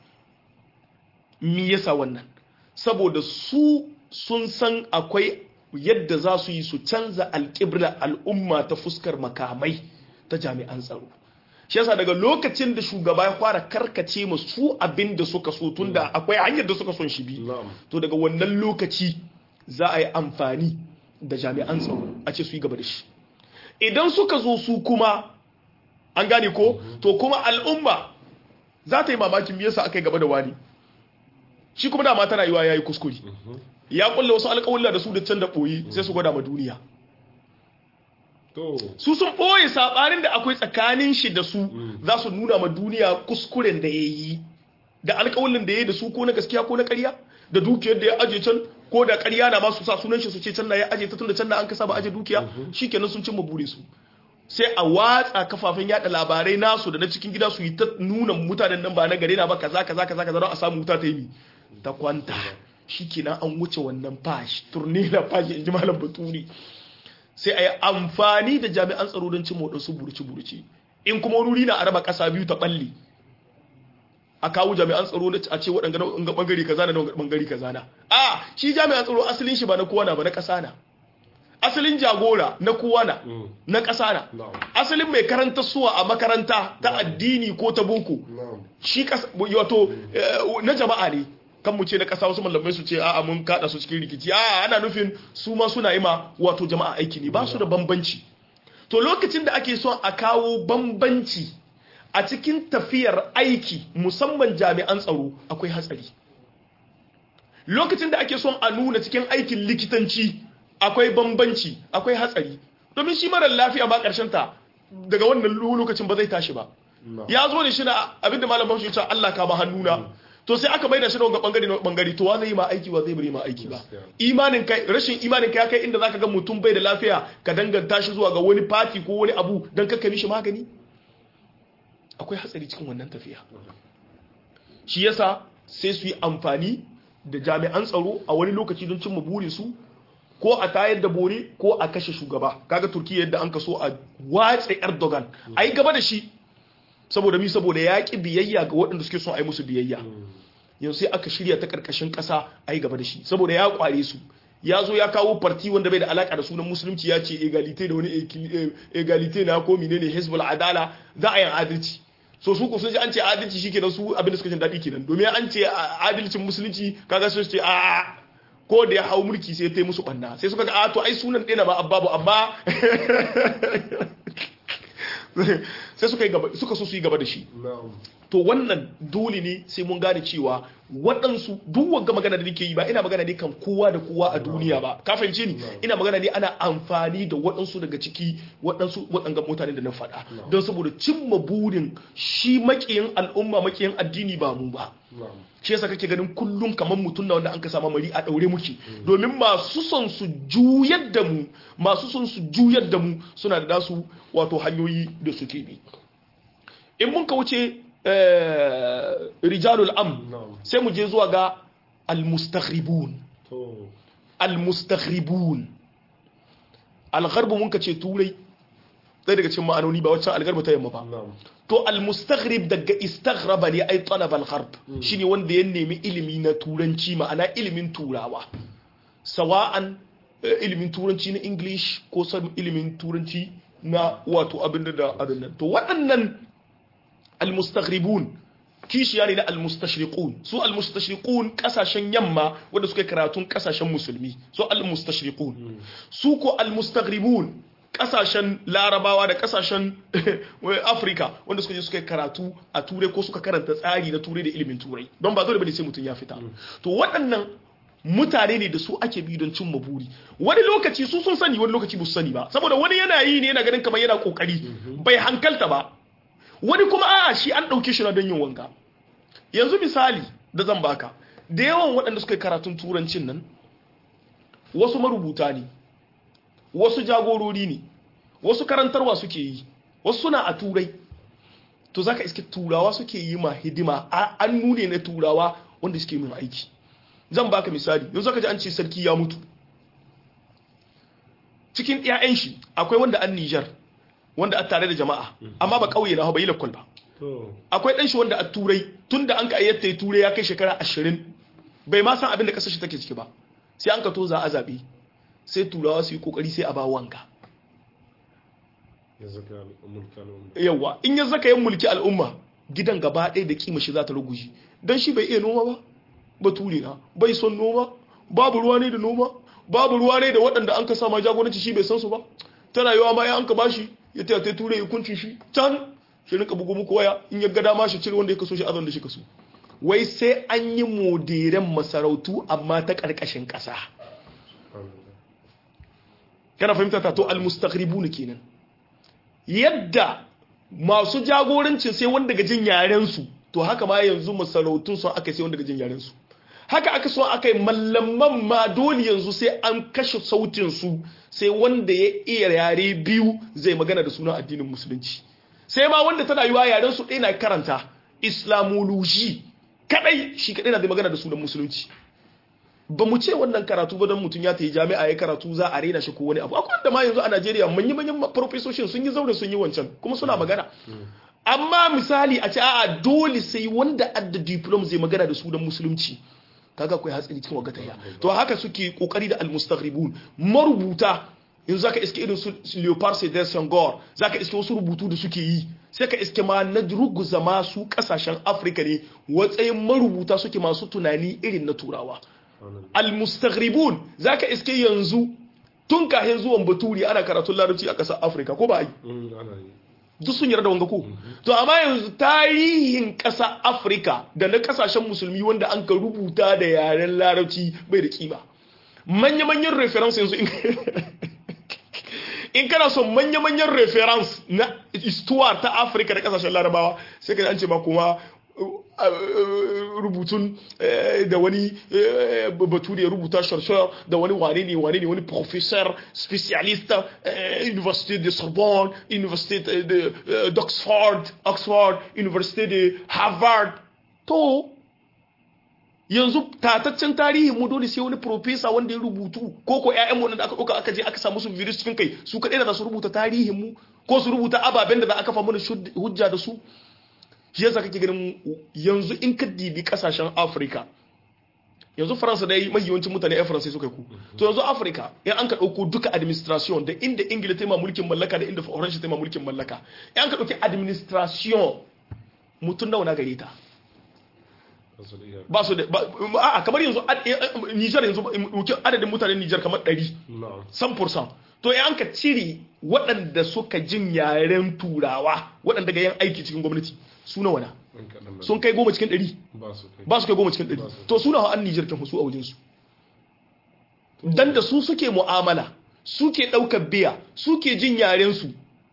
me yasa wannan saboda su sun san akwai yadda za su yi su canza alƙibla al'umma ta fuskar makamai ta jami'an tsaro shi yasa daga lokacin da shugaba ya fara karkace ma su abin da suka so tun da akwai hanyar da suka son shi bi to daga wannan lokaci za a yi amfani da jami'an tsaro a ce su yi gaba da shi idan suka zo su kuma an gane ko to kuma al'umma za ta yi mamakin yasa aka yi gaba da wani shi kuma dama tana yiwa ya yi kuskure ya kulle wasu alƙawulla da su da can da ɓoyi sai su gwada ma duniya su sun ɓoye saɓanin da akwai tsakanin shi da su za su nuna ma duniya kuskuren da ya yi da alƙawullin da ya yi da su ko na gaskiya ko na ƙarya da dukiyar da ya aje can ko da ƙarya na masu sa sunan shi su ce can na ya aje ta tun da can na an kasa ba aje dukiya shikenan sun cimma burin su sai a watsa kafafen yada labarai nasu da na cikin gida su yi ta nuna mutanen nan ba na gare na ba kaza kaza kaza kaza don a samu wuta ta yi ta kwanta shikenan an wuce wannan fash turnila fash in ji malam baturi sai a yi amfani da jami'an tsaro don cin waɗansu burci-burci in kuma wuri na a raba ƙasa biyu ta ɓalle a kawo jami'an tsaro na a ce waɗanga na ɓangare kaza na ɓangare kaza na a shi jami'an tsaro asalin shi ba na kowa na ba na ƙasa na asalin jagora na kowa na na ƙasa na asalin mai karanta suwa a makaranta ta addini ko ta boko shi wato na jama'a ne kan mu ce na ƙasa wasu mallamai su ce a'a mun kada su cikin rikici a'a ana nufin su ma suna yi ma wato jama'a aiki ne ba su da bambanci to lokacin da ake son a kawo bambanci a cikin tafiyar aiki musamman jami'an tsaro akwai hatsari lokacin da ake son a nuna cikin aikin likitanci akwai bambanci akwai hatsari domin shi marar lafiya ba karshen ta daga wannan lokacin ba zai tashi ba ya zo da shi na abinda malam bashi ya Allah ka ba hannuna to sai aka bai da shi ga bangare na bangare to wa zai yi ma aiki wa zai bari ma aiki ba imanin kai rashin imanin kai ya kai inda zaka ga mutum bai da lafiya ka danganta shi zuwa ga wani party ko wani abu dan kakka mishi magani akwai hatsari cikin wannan tafiya shi yasa sai su yi amfani da jami'an tsaro a wani lokaci don cimma burinsu ko a tayar da bore ko a kashe shugaba kaga turkiya yadda an kaso a watsa erdogan a yi gaba da shi saboda mi saboda ya ƙi biyayya ga waɗanda suke son a yi musu biyayya yanzu sai aka shirya ta ƙarƙashin ƙasa a yi gaba da shi saboda ya ƙware su ya zo ya kawo farti wanda bai da alaƙa da sunan musulunci ya ce egalite da wani egalite na ko menene hezbollah adala za a yi adalci so su ko sun ji an ce adalci shi kenan su abin da suka jin daɗi kenan domin an ce adalcin musulunci kaga sun ce a ko da ya hau mulki sai ta yi musu ɓanna sai suka ga a to ai sunan ɗaya ba ababu amma sai suka yi gaba suka so su yi gaba da shi to wannan dole ne sai mun gane cewa waɗansu duk wanga magana da nake yi ba ina magana ne kan kowa da kowa a duniya ba ka fahimce ni ina magana ne ana amfani da waɗansu daga ciki waɗansu waɗanga mutane da na faɗa don saboda cimma burin shi makiyin al'umma makiyin addini ba mu ba shi yasa kake ganin kullum kamar mutum na wanda an ka sama mari a daure muke domin masu son su juyar da mu masu son su juyar da mu suna da nasu wato hanyoyi da suke bi in mun ka wuce rijalul am sai mu je zuwa ga almustaghribun al-mustakhribun al-gharbu mun ka ce turai ɗaya daga cikin ma'anoni ba waccan al-gharbu ta yamma ba na'am to al-mustakhrib daga istaghraba ne ai talab al-gharb shine wanda ya nemi ilimi na turanci ma'ana ilimin turawa sawa'an eh, ilimin turanci na english ko san ilimin turanci na wato abin da da abin nan to waɗannan al-mustakhribun kishiya ne na al-mustashriqun su al-mustashriqun kasashen yamma wanda suka yi karatun kasashen musulmi su al-mustashriqun su ko al-mustaghribun kasashen larabawa da kasashen afirka wanda suka je suka yi karatu a turai ko suka karanta tsari na turai da ilimin turai don ba dole bane sai mutum ya fita to waɗannan mutane ne da su ake bi don cimma buri wani lokaci su sun sani wani lokaci ba su sani ba saboda wani yana yi ne yana ganin kamar yana kokari bai hankalta ba wani kuma a'a shi an ɗauke shi na don yin wanka yanzu misali da zan baka da yawan waɗanda suka yi karatun turancin nan wasu marubuta ne wasu jagorori ne wasu karantarwa suke yi wasu suna a turai to zaka iske turawa suke yi ma hidima a- an nune na turawa wanda suke min aiki zan baka misali yanzu ka ji an ce sarki ya mutu cikin 'ya'yan shi akwai wanda an Nijar wanda a tare da jama'a amma ba kauye na ba yi lakwal ba to akwai ɗan shi wanda a turai tun da an ka ayyatta turai ya kai shekara ashirin bai ma san abin da ƙasar shi take ciki ba sai an ka to za a zaɓe sai turawa su yi ƙoƙari sai a ba wanka ya zaka mulkan umma yawa in ya zaka yin mulki al'umma gidan gaba ɗaya da kima shi za ta ruguji don shi bai iya noma ba bature na bai son noma babu ruwa ne da noma babu ruwa ne da waɗanda an ka sama jagoranci shi bai san su ba tana yawa ma ya an ka bashi ya taya ta ture ya kunci shi can shi rinka bugu muku waya in ya ga dama shi cire wanda ya kaso shi azan da shi kaso wai sai an yi moderen masarautu amma ta ƙarƙashin ƙasa kana fahimta ta to almustaqribun kenan yadda masu jagorancin sai wanda daga jin yaren su to haka ma yanzu masarautun sun aka sai wanda daga jin yaren su haka aka so aka yi mallaman ma dole yanzu sai an kashe sautin su sai wanda ya iya yare biyu zai magana da sunan addinin musulunci sai ma wanda tana yiwa yaren su ɗaya na karanta islamology kadai shi kadai na zai magana da sunan musulunci ba mu ce wannan karatu ba don mutum ya tafi jami'a ya karatu za a rena shi ko wani abu akwai wanda ma yanzu a Najeriya manyan manyan profesoshin sun yi zaure sun yi wancan kuma suna magana amma misali a ce a'a dole sai wanda adda diplom zai magana da sunan musulunci kaga akwai hatsari cikin wagataya to haka suke kokari da almustaghribun marubuta yanzu zaka iske irin su Leopard Sedar Senghor zaka iske wasu rubutu da suke yi sai ka iske ma na ruguza masu kasashen Afirka ne watsayin marubuta suke masu tunani irin na turawa almustaghribun zaka iske yanzu tun kahin zuwan baturi ana karatun larabci a ƙasar Afirka ko ba yi ana yi duk sun yarda wanga ko to amma yanzu tarihin ƙasa Afirka da na ƙasashen musulmi wanda an ka rubuta da yaren larabci bai da kima manya-manyan reference yanzu in in kana son manya-manyan reference na istuwa ta Afirka da ƙasashen larabawa sai ka ji an ce ma kuma rubutun da wani bature ya rubuta sharshar da wani wane ne wane ne wani professor specialist university de sorbonne university de d'oxford oxford university de harvard to yanzu tataccen tarihin mu dole sai wani professor wanda ya rubutu ko ko ƴaƴan mu da aka ɗauka aka je aka samu su virus cikin kai su kaɗai da za su rubuta tarihin mu ko su rubuta ababen da za a kafa mana hujja da su shi yasa kake ganin yanzu in ka dibi kasashen afirka yanzu faransa dai mai yawancin mutane yan faransa suka ku to yanzu afirka in an ka ɗauko duka administration da inda ingila ta ma mulkin mallaka da inda faransa ta ma mulkin mallaka in an ka ɗauki administration mutum nawa na gare ta ba su da a kamar yanzu nijar yanzu adadin mutanen nijar kamar 100 100% to in an ka cire waɗanda suka jin yaren turawa waɗanda ga yan aiki cikin gwamnati su nawa na sun kai goma cikin ɗari ba su kai goma cikin ɗari to suna ha'an nijar kan su a wajensu dan da su suke mu'amala suke ɗaukar biya suke jin yarensu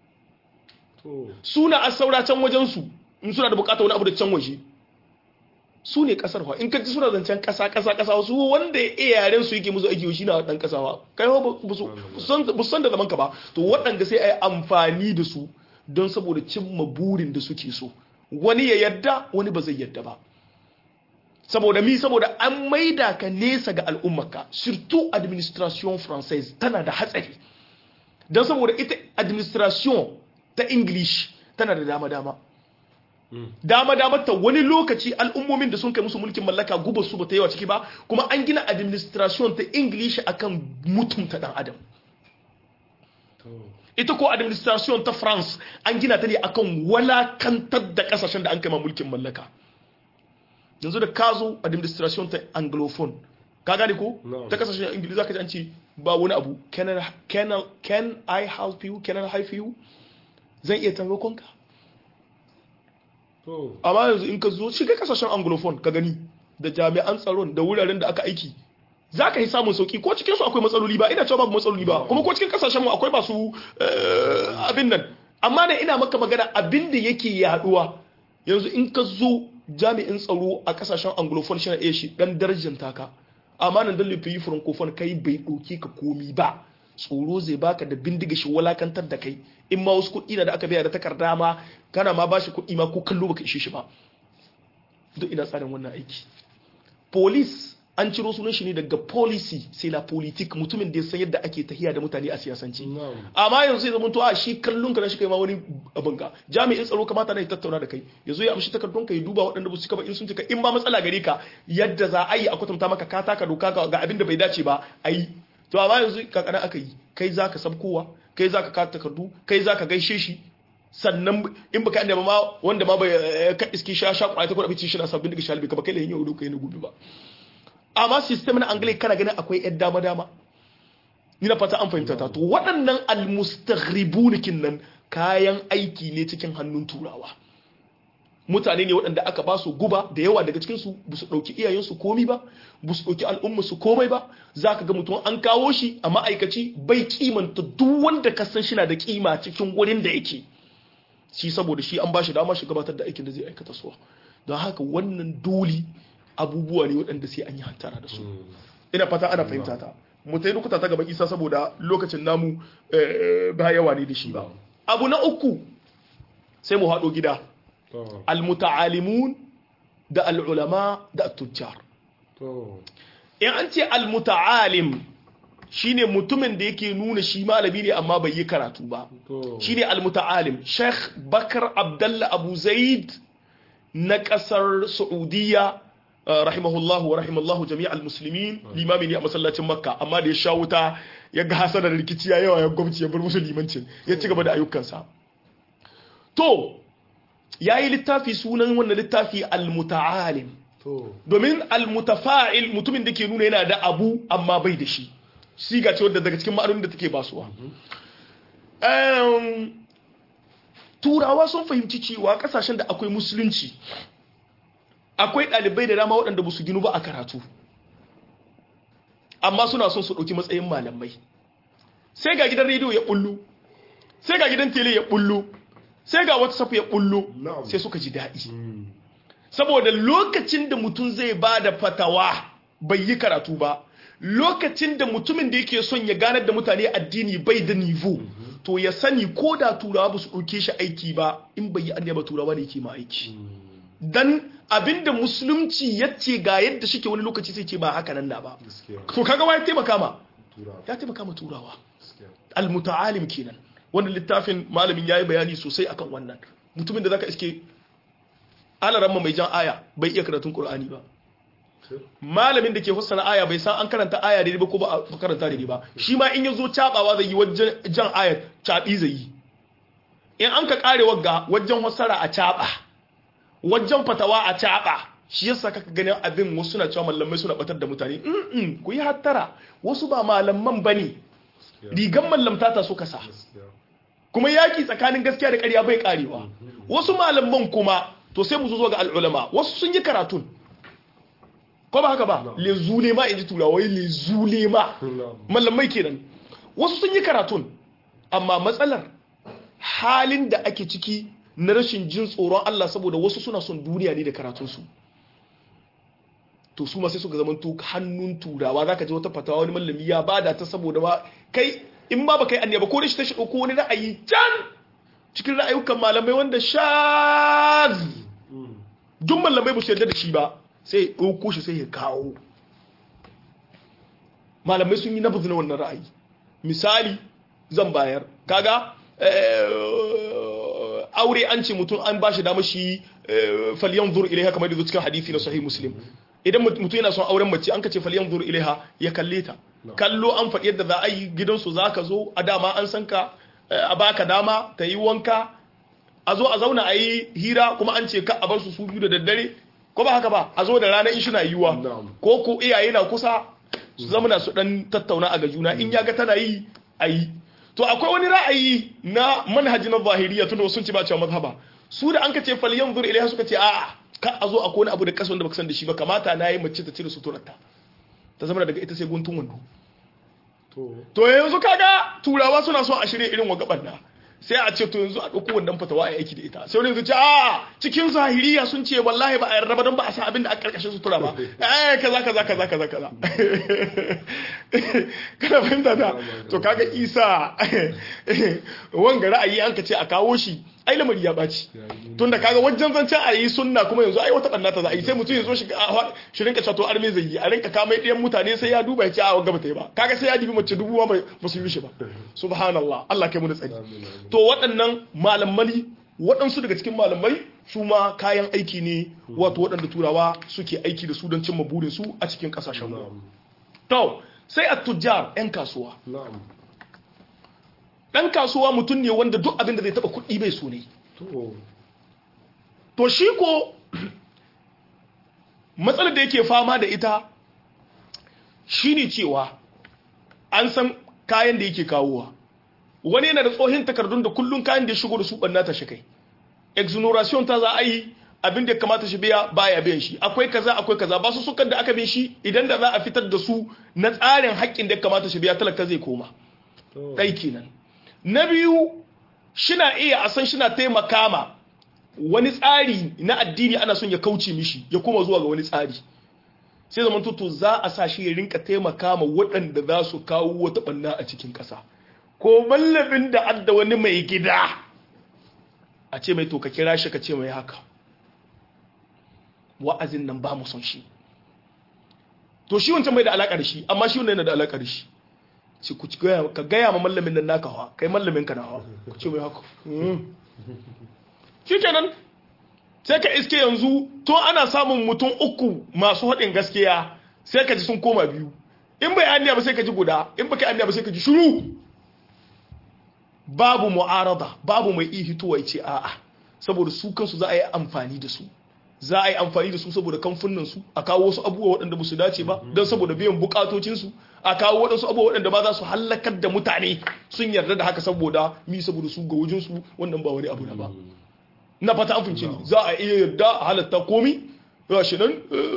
suna a saura can wajensu in suna da bukata wani abu da can waje su ne kasar fa in ka ji suna zancen kasa kasa kasa su wanda ya iya yaren su yake musu aiki shi na dan kasawa kai ba su san da zaman ka ba to waɗanda sai a yi amfani da su don saboda cimma burin da suke so wani ya yadda wani ba zai yadda ba saboda mi saboda an maida ka nesa ga al'ummarka surtout administration française tana da hatsari don saboda ita administration ta english tana da dama-dama dama-dama ta wani lokaci al'ummomin da sun kai musu mulkin mallaka guba su ba ta yawa ciki ba kuma an gina administration ta english akan mutunta dan adam ita ko administration ta france an gina ta ne akan walakantar da kasashen da an kai ma mulkin mallaka yanzu da ka zo administration ta anglophone ka gane ko No. ta kasashen ingilizi zaka ji an ce ba wani abu can I, can, I, can I help you can I help you zan iya taimakon ka to amma yanzu in ka zo shiga kasashen anglophone ka gani da jami'an tsaron da wuraren da aka aiki za ka yi samun sauki ko cikin su akwai matsaloli ba ina cewa babu matsaloli ba kuma ko cikin kasashen mu akwai masu eh, abin nan amma da ina maka magana abin da yake yaduwa yanzu in ka zo jami'in tsaro a kasashen anglophone shi na iya shi dan darajar taka amma nan dan yi francophone kai bai ɗauki ka komi ba tsoro zai baka da bindiga shi walakantar da kai in ma wasu kuɗi na da aka biya da takarda ma kana ma bashi kuɗi ma ko kallo baka ishe shi ba duk ina tsarin wannan aiki police an ciro sunan shi ne daga policy sai la politique mutumin da ya san yadda ake tahiya da mutane a siyasance na'am amma yanzu sai zama to a shi kallon ka na shi kai ma wani abin ka jami'in tsaro kamata na ya tattauna da kai yazo ya amshi takardun ka ya duba waɗanda ba su cika ba in sun cika in ba matsala gare ka yadda za a yi a kwatanta maka ka taka doka ga ga abin da bai dace ba a yi to amma yanzu kakana aka yi kai zaka sabkowa kai zaka ka takardu kai zaka gaishe shi sannan in baka inda ma wanda ma bai ka iski sha sha kwaya ta kuɗa bici shi na sabbin daga shalibi ka ba kai da yin yau kai na gobe ba amma system na angle kana ganin akwai yan dama dama ina fata an fahimta ta to waɗannan almustaghribun nan kayan aiki ne cikin hannun turawa mutane ne waɗanda aka ba su guba da yawa daga cikin su ba su ɗauki iyayensu komi ba ba su ɗauki al'ummarsu komai ba za ka ga mutum an kawo shi a ma'aikaci bai kimanta duk wanda ka san shi na da kima cikin wurin da yake shi saboda shi an ba shi dama shi gabatar da aikin da zai aikata suwa don haka wannan dole abubuwa ne waɗanda sai an yi hantara da su ina fata ana fahimta ta mu ta yi lokuta ta gaba isa saboda lokacin namu eh, ba yawa ne da shi ba abu na uku sai mu haɗo gida to almuta'alimun da al'ulama da tujjar to in an ce almuta'alim shine mutumin da yake nuna shi malami ne amma bai yi karatu ba to shine almuta'alim Sheikh Bakar Abdullah Abu Zaid na kasar Saudiya uh, rahimahullahu wa rahimallahu jami'al muslimin limami ne a masallacin Makka amma da ya sha wuta ya ga hasada da rikici ya yawa ya gwamnati ya bar musu limancin ya ci gaba da ayyukansa to yayi littafi sunan wannan littafi almuta'alim to domin almutafa'il mutumin da ke nuna yana da abu amma bai da shi siga ce wadda daga cikin ma'anonin da take basuwa Em, turawa sun fahimci cewa kasashen da akwai musulunci akwai ɗalibai da dama waɗanda ba su ginu ba a karatu amma suna son su ɗauki matsayin malamai sai ga gidan rediyo ya ɓullo sai ga gidan tele ya ɓullo sai ga whatsapp ya ɓullo Na'am. sai suka ji daɗi saboda lokacin da mutum zai ba da fatawa bai yi karatu ba lokacin da mutumin da yake son ya ganar da mutane addini bai da nivo to ya sani ko da turawa ba su ɗauke shi aiki ba in bai yi annaba ba turawa ne yake ma aiki dan abinda musulunci ya ce ga yadda shike wani lokaci sai ce ba haka nan na ba gaskiya to kaga wa ya taimaka ma tura ya taimaka ma turawa gaskiya almuta'alim kenan wannan littafin malamin yayi bayani sosai akan wannan mutumin da zaka iske alaramma mai jan aya bai iya karatun qur'ani ba malamin da ke fassara aya bai san an karanta aya daidai ba ko ba a karanta daidai ba shi ma in yazo cabawa zai yi wajen jan aya cabi zai yi in an ka kare wagga wajen fassara a caba wajen fatawa a caba shi yasa kaka ganin abin wasu na cewa malamai suna batar da mutane mm ku yi hattara wasu ba malaman bane rigan mallamta ta suka sa gaskiya kuma yaki tsakanin gaskiya da ƙarya bai karewa wasu malaman kuma to sai mu zo ga al'ulama wasu sun yi karatun ko ba haka ba le zule ma inji turawai le zule ma malamai kenan wasu sun yi karatun amma matsalar halin da ake ciki na rashin jin tsoron Allah saboda wasu suna son duniya ne da karatunsu to su ma sai suka zama to hannun turawa zaka ji wata fatawa wani mallami ya bada ta saboda ba kai in ba ba kai annaba ko da shi ta shi ko wani ra'ayi can cikin ra'ayukan malamai wanda shaz duk malamai ba su yarda da shi ba sai ya ɗauko shi sai ya kawo malamai sun yi nabuzu na wannan ra'ayi misali zan bayar kaga aure an ce mutum an ba shi dama shi falyan zur ilaiha kamar da cikin hadisi na sahih muslim idan mutum yana son auren mace an ka ce falyan zur ilaiha ya kalle ta kallo an faɗi yadda za a yi gidansu za ka zo a dama an san ka a baka dama ta yi wanka a zo a zauna a yi hira kuma an ce ka a bar su su biyu da daddare ko ba haka ba a zo da rana in shina yiwuwa ko ko iyaye na kusa su zamana su dan tattauna a ga juna in ya ga tana yi a yi to akwai wani ra'ayi na manhaji na zahiriya tunda sun ce ba cewa mazhaba su da an ka ce fal yanzur ilaiha suka ce a'a ka a zo akwai wani abu da kasan da baka san da shi ba kamata na yi mace ta cire suturarta ta zama daga ita sai guntun wando to yanzu kaga turawa suna so a shirya irin wa gaban na sai a ce to yanzu a ɗauko wannan fatawa a aiki da ita sai wani yanzu ce a cikin zahiriya sun ce wallahi ba a yarda ba don ba a san abin da a karkashin sutura ba eh kaza kaza kaza kaza kaza kana fahimta ta to kaga isa wanga ra'ayi an ka ce a kawo shi ai lamari ya baci tunda kaga wajen zancen a yi sunna kuma yanzu ai wata banna ta za a yi sai mutum ya zo shi shi rinka cato arme zai yi a rinka kamai ɗayan mutane sai ya duba ya ce a wanga bata yi ba kaga sai ya dibi mace dubu ma ba su yi shi ba subhanallah Allah kai mu da tsari to waɗannan malamai waɗansu daga cikin malamai su ma kayan aiki ne wato waɗanda turawa suke aiki da su don cimma burin su a cikin ƙasashen mu to sai a tujjar 'yan kasuwa ɗan kasuwa mutum ne wanda duk abin da zai taɓa kuɗi bai so ne to shi ko matsalar da yake fama da ita shine cewa an san kayan da yake kawowa wani yana da tsohin takardun da kullum kayan da ya shigo da su ɓanna ta shi kai exoneration ta za a yi abin da ya kamata shi biya baya biyan shi akwai kaza akwai kaza ba su sukan da aka bin shi idan da za a fitar da su na tsarin haƙƙin da ya kamata shi biya talaka zai koma ɗai kenan na biyu shina iya a san shina taimaka ma wani tsari na addini ana son ya kauce mishi ya koma zuwa ga wani tsari sai zaman to za a sa shi ya rinka taimaka ma waɗanda za su kawo wata ɓanna a cikin ƙasa ko mallabin da adda wani mai gida a ce mai to ka kira shi ka ce mai haka wa'azin nan ba mu son shi to shi wancan bai da alaƙa da shi amma shi wannan yana da alaƙa da shi ce ku ka gaya ma mallamin nan naka hawa kai mallamin ka na hawa ku ce mai haka shi kenan sai ka iske yanzu to ana samun mutum uku masu haɗin gaskiya sai ka ji sun koma biyu in bai anniya ba sai ka ji guda in baka anniya ba sai ka ji shiru babu mu'arada babu mai iya hitowa ya ce a'a saboda su kansu za a yi amfani da su za a yi amfani da su saboda kamfunan su a kawo wasu abubuwa waɗanda ba su dace ba don saboda biyan bukatocin su a kawo waɗansu abubuwa waɗanda ba za su hallakar da mutane sun yarda da haka saboda mi saboda su ga wajen su wannan ba wani abu na ba na fata an fince ni za a iya yarda a halatta komi shi nan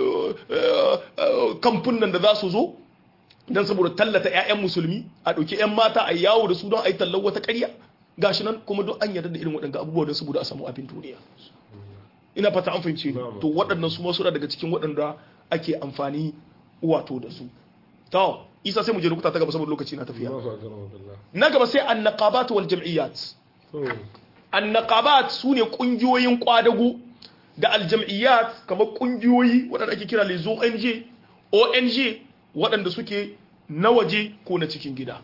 kamfunan da za su zo don saboda tallata 'ya'yan musulmi a ɗauki 'yan mata a yawo da su don a yi tallar wata ƙarya gashi nan kuma don an yarda da irin waɗanda abubuwa don saboda a samu abin duniya ina fata an fahimci to waɗannan su masu daga cikin waɗanda ake amfani wato da su to isa sai mu je rukuta ta gaba saboda lokaci na tafiya na gaba sai annaqabat wal jam'iyyat annaqabat sune kungiyoyin kwadago da aljam'iyyat kamar kungiyoyi waɗanda ake kira les ONG ONG waɗanda suke na waje ko na cikin gida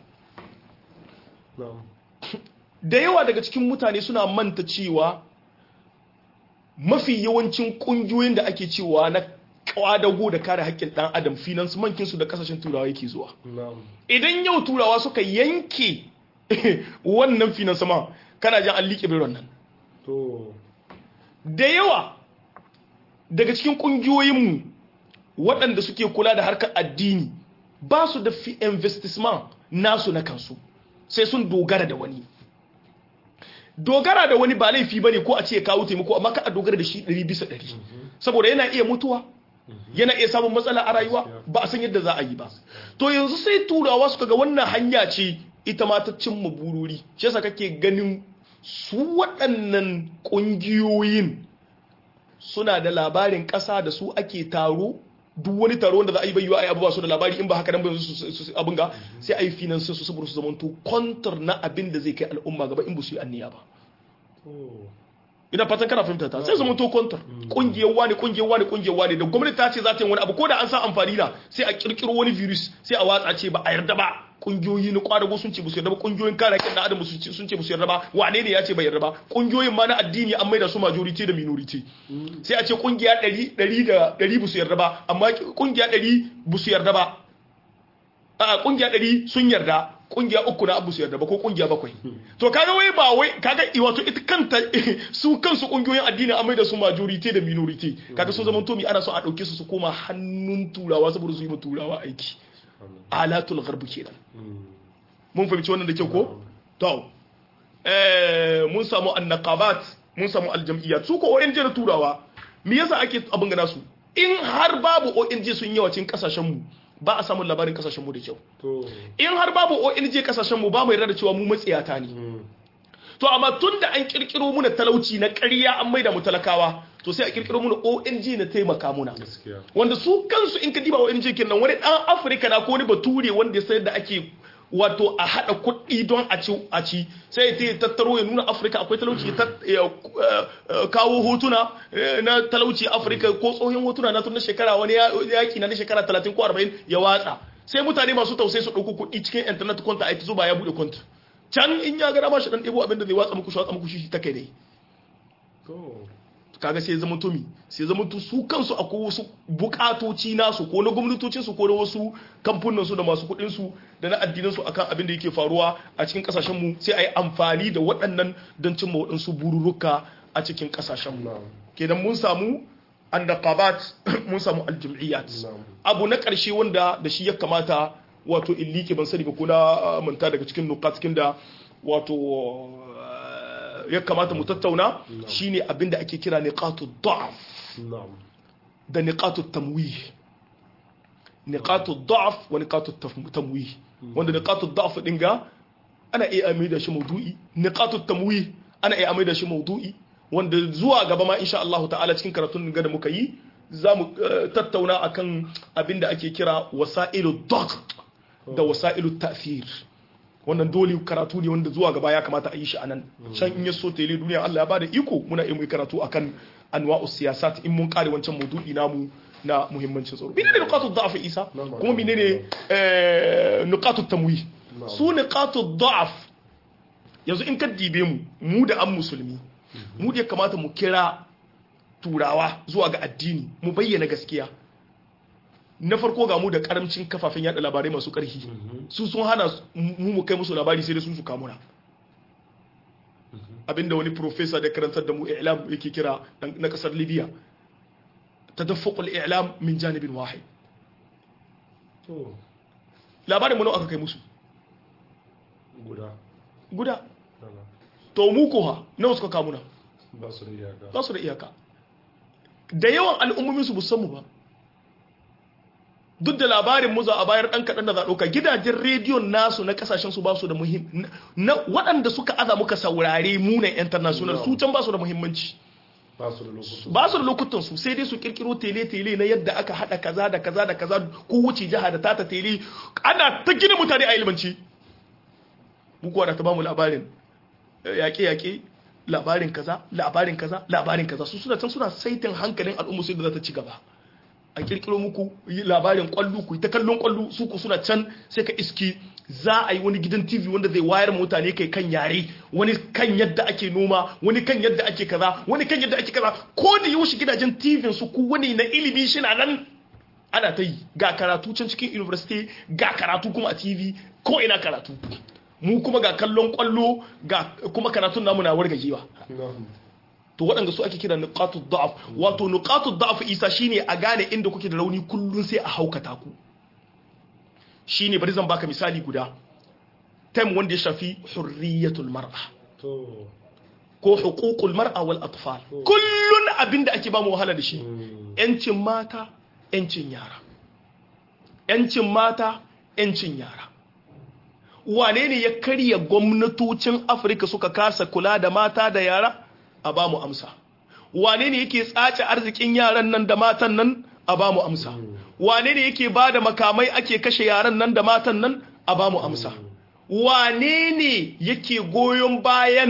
da yawa daga cikin mutane suna manta cewa mafi yawancin kungiyoyin da ake cewa na kwadago da kare haƙƙin ɗan adam finance mankinsu da ƙasashen turawa yake zuwa idan yau turawa suka yanke wannan finance ma kana jan an liƙe biron nan da yawa daga cikin ƙungiyoyinmu waɗanda suke kula da harkar addini ba su da fi investissement nasu na kansu sai sun dogara da wani dogara da wani ba laifi bane ko a ce kawo taimako amma ka a dogara da shi 100 bisa 100 saboda yana iya mutuwa yana iya samun matsala a rayuwa ba a san yadda za a yi ba to yanzu sai turawa suka ga wannan hanya ce ita ma ta cimma bururi shi yasa kake ganin su waɗannan ƙungiyoyin suna da labarin ƙasa da su ake taro duk wani taro wanda za a yi bayyana ai abubuwa su da labari in ba haka nan ba su abin ga sai a yi finansin su saboda su zamanto kwantar na abin da zai kai al'umma gaba in ba su yi anniya ba ina fatan kana fahimta ta sai zama to kontar kungiyar wani kungiyar wani kungiyar wani da gwamnati ta ce za ta yi wani abu ko da an sa amfani da sai a kirkiro wani virus sai a watsa ce ba a yarda ba kungiyoyi na kwadago sun ce musu yarda ba kungiyoyin kare haƙƙin dan adam sun ce musu yarda ba wane ne ya ce bai yarda ba kungiyoyin ma na addini an maida su majority da minority sai a ce kungiya 100 100 da 100 busu yarda ba amma kungiya 100 busu yarda ba a kungiya 100 sun yarda kungiya uku na abu su yarda ba ko kungiya bakwai to kaga wai ba wai kaga wato ita kanta su kansu kungiyoyin addini an maida su majority da minority kaga sun zama to mi ana so a dauke su su koma hannun turawa saboda su yi ma turawa aiki alatul gharb kenan mun fahimci wannan da kyau ko to eh mun samu annaqabat mun samu aljam'iyyat su ko ONG na turawa me yasa ake abin gana su in har babu ONG sun yawacin kasashen mu ba a samun labarin kasashen mu da kyau in har babu ONG kasashen mu ba mu yarda da cewa mu matsiyata ne to amma tunda an kirkiro muna talauci na ƙarya an maida mu talakawa to sai a kirkiro muna ONG na taimaka muna wanda su kansu in ka diba ONG kenan wani dan Afirka na ko wani bature wanda ya sayar da ake wato a hada kuɗi don a ci a ci sai ya tattaro ya nuna Afirka akwai talauci ya kawo hotuna na talauci Afirka ko tsohon hotuna na tun na shekara wani yaki na shekara 30 ko 40 ya watsa sai mutane masu tausayi su ɗauko kuɗi cikin internet kwanta a zuba ya buɗe kwanta can in ya gara mashi dan ɗebo abin da zai watsa muku shi watsa muku shi ta kai dai kaga sai zama tumi sai zama tu su kansu akwai wasu bukatoci nasu ko na gwamnatocin su ko na wasu kamfunan su da masu kuɗin su da na addinan su akan abin da yake faruwa a cikin kasashen mu sai ayi amfani da waɗannan don cimma waɗansu bururuka a cikin kasashen mu kenan mun samu andaqabat mun samu aljum'iyat abu na ƙarshe wanda da shi ya kamata wato illike ban sani ba ko na manta daga cikin nukat cikin da wato ya kamata mu tattauna shine abinda ake kira niqatu da'af da niqatu tamwih niqatu da'af wa niqatu tamwih wanda niqatu da'af din ga ana iya amai da shi maudu'i niqatu tamwih ana iya amai da shi maudu'i wanda zuwa gaba ma insha Allah ta'ala cikin karatun da muka yi za mu tattauna akan abinda ake kira wasailu dagt da wasailu ta'thir wannan dole karatu ne wanda zuwa gaba ya kamata a yi shi anan can in ya so tele duniya Allah ya bada iko muna yi karatu akan anwa'u siyasat in mun kare wancan maudu'i namu na muhimmancin tsaro menene nuqatu da'af isa kuma menene nuqatu tamwi su nuqatu da'af yanzu in ka dibe mu mu da an musulmi mu da ya kamata mu kira turawa zuwa ga addini mu bayyana gaskiya na farko ga mu da karamcin kafafen yada labarai masu karfi su sun hana mu mu kai musu labari sai dai sun su kamuna abinda wani professor da karantar da mu i'lam yake kira na kasar libya tadaffuqul i'lam min janibin wahid labarin mu nawa aka kai musu guda guda to mu ko ha nawa suka kamuna ba su da iyaka ba su da iyaka da yawan al'ummomin su musamman ba duk da labarin mu za a bayar dan kaɗan da za ɗauka gidajen rediyon nasu na kasashen su ba su da muhim na waɗanda suka aza muka saurare munan international su can ba su da muhimmanci ba su da lokutan ba su da lokutan su sai dai su kirkiro tele-tele na yadda aka hada kaza da kaza da kaza ko wuce jiha da tata tele ana ta gina mutane a ilimanci bukuwa da ta bamu labarin yaƙe-yaƙe labarin kaza labarin kaza labarin kaza su suna can suna saitin hankalin al'umma sai da za ta ci gaba a kirkiro muku labarin kwallo ku ta kallon kwallo su ku suna can sai ka iski za a yi wani gidan tv wanda zai wayar mutane kai kan yare wani kan yadda ake noma wani kan yadda ake kaza wani kan yadda ake kaza ko da yaushe gidajen tv su ku wani na ilimi shi na nan ana ta yi ga karatu can cikin university ga karatu kuma a tv ko ina karatu mu kuma ga kallon kwallo ga kuma karatun namu na wargajewa to waɗanda su ake kira nuqatu da'af wato nuqatu da'af isa shine a gane inda kuke da rauni kullun sai a haukata ku shine bari zan baka misali guda tem wanda ya shafi hurriyatul mar'a to ko huququl mar'a wal atfal kullun abinda ake ba mu wahala da shi yancin mata yancin yara yancin mata yancin yara wane ne ya karya gwamnatocin afirka suka kasa kula da mata da yara a ba mu amsa wane ne yake tsace arzikin yaran nan da matan nan a ba mu amsa wane ne yake ba da makamai ake kashe yaran nan da matan nan a ba mu amsa wane ne yake goyon bayan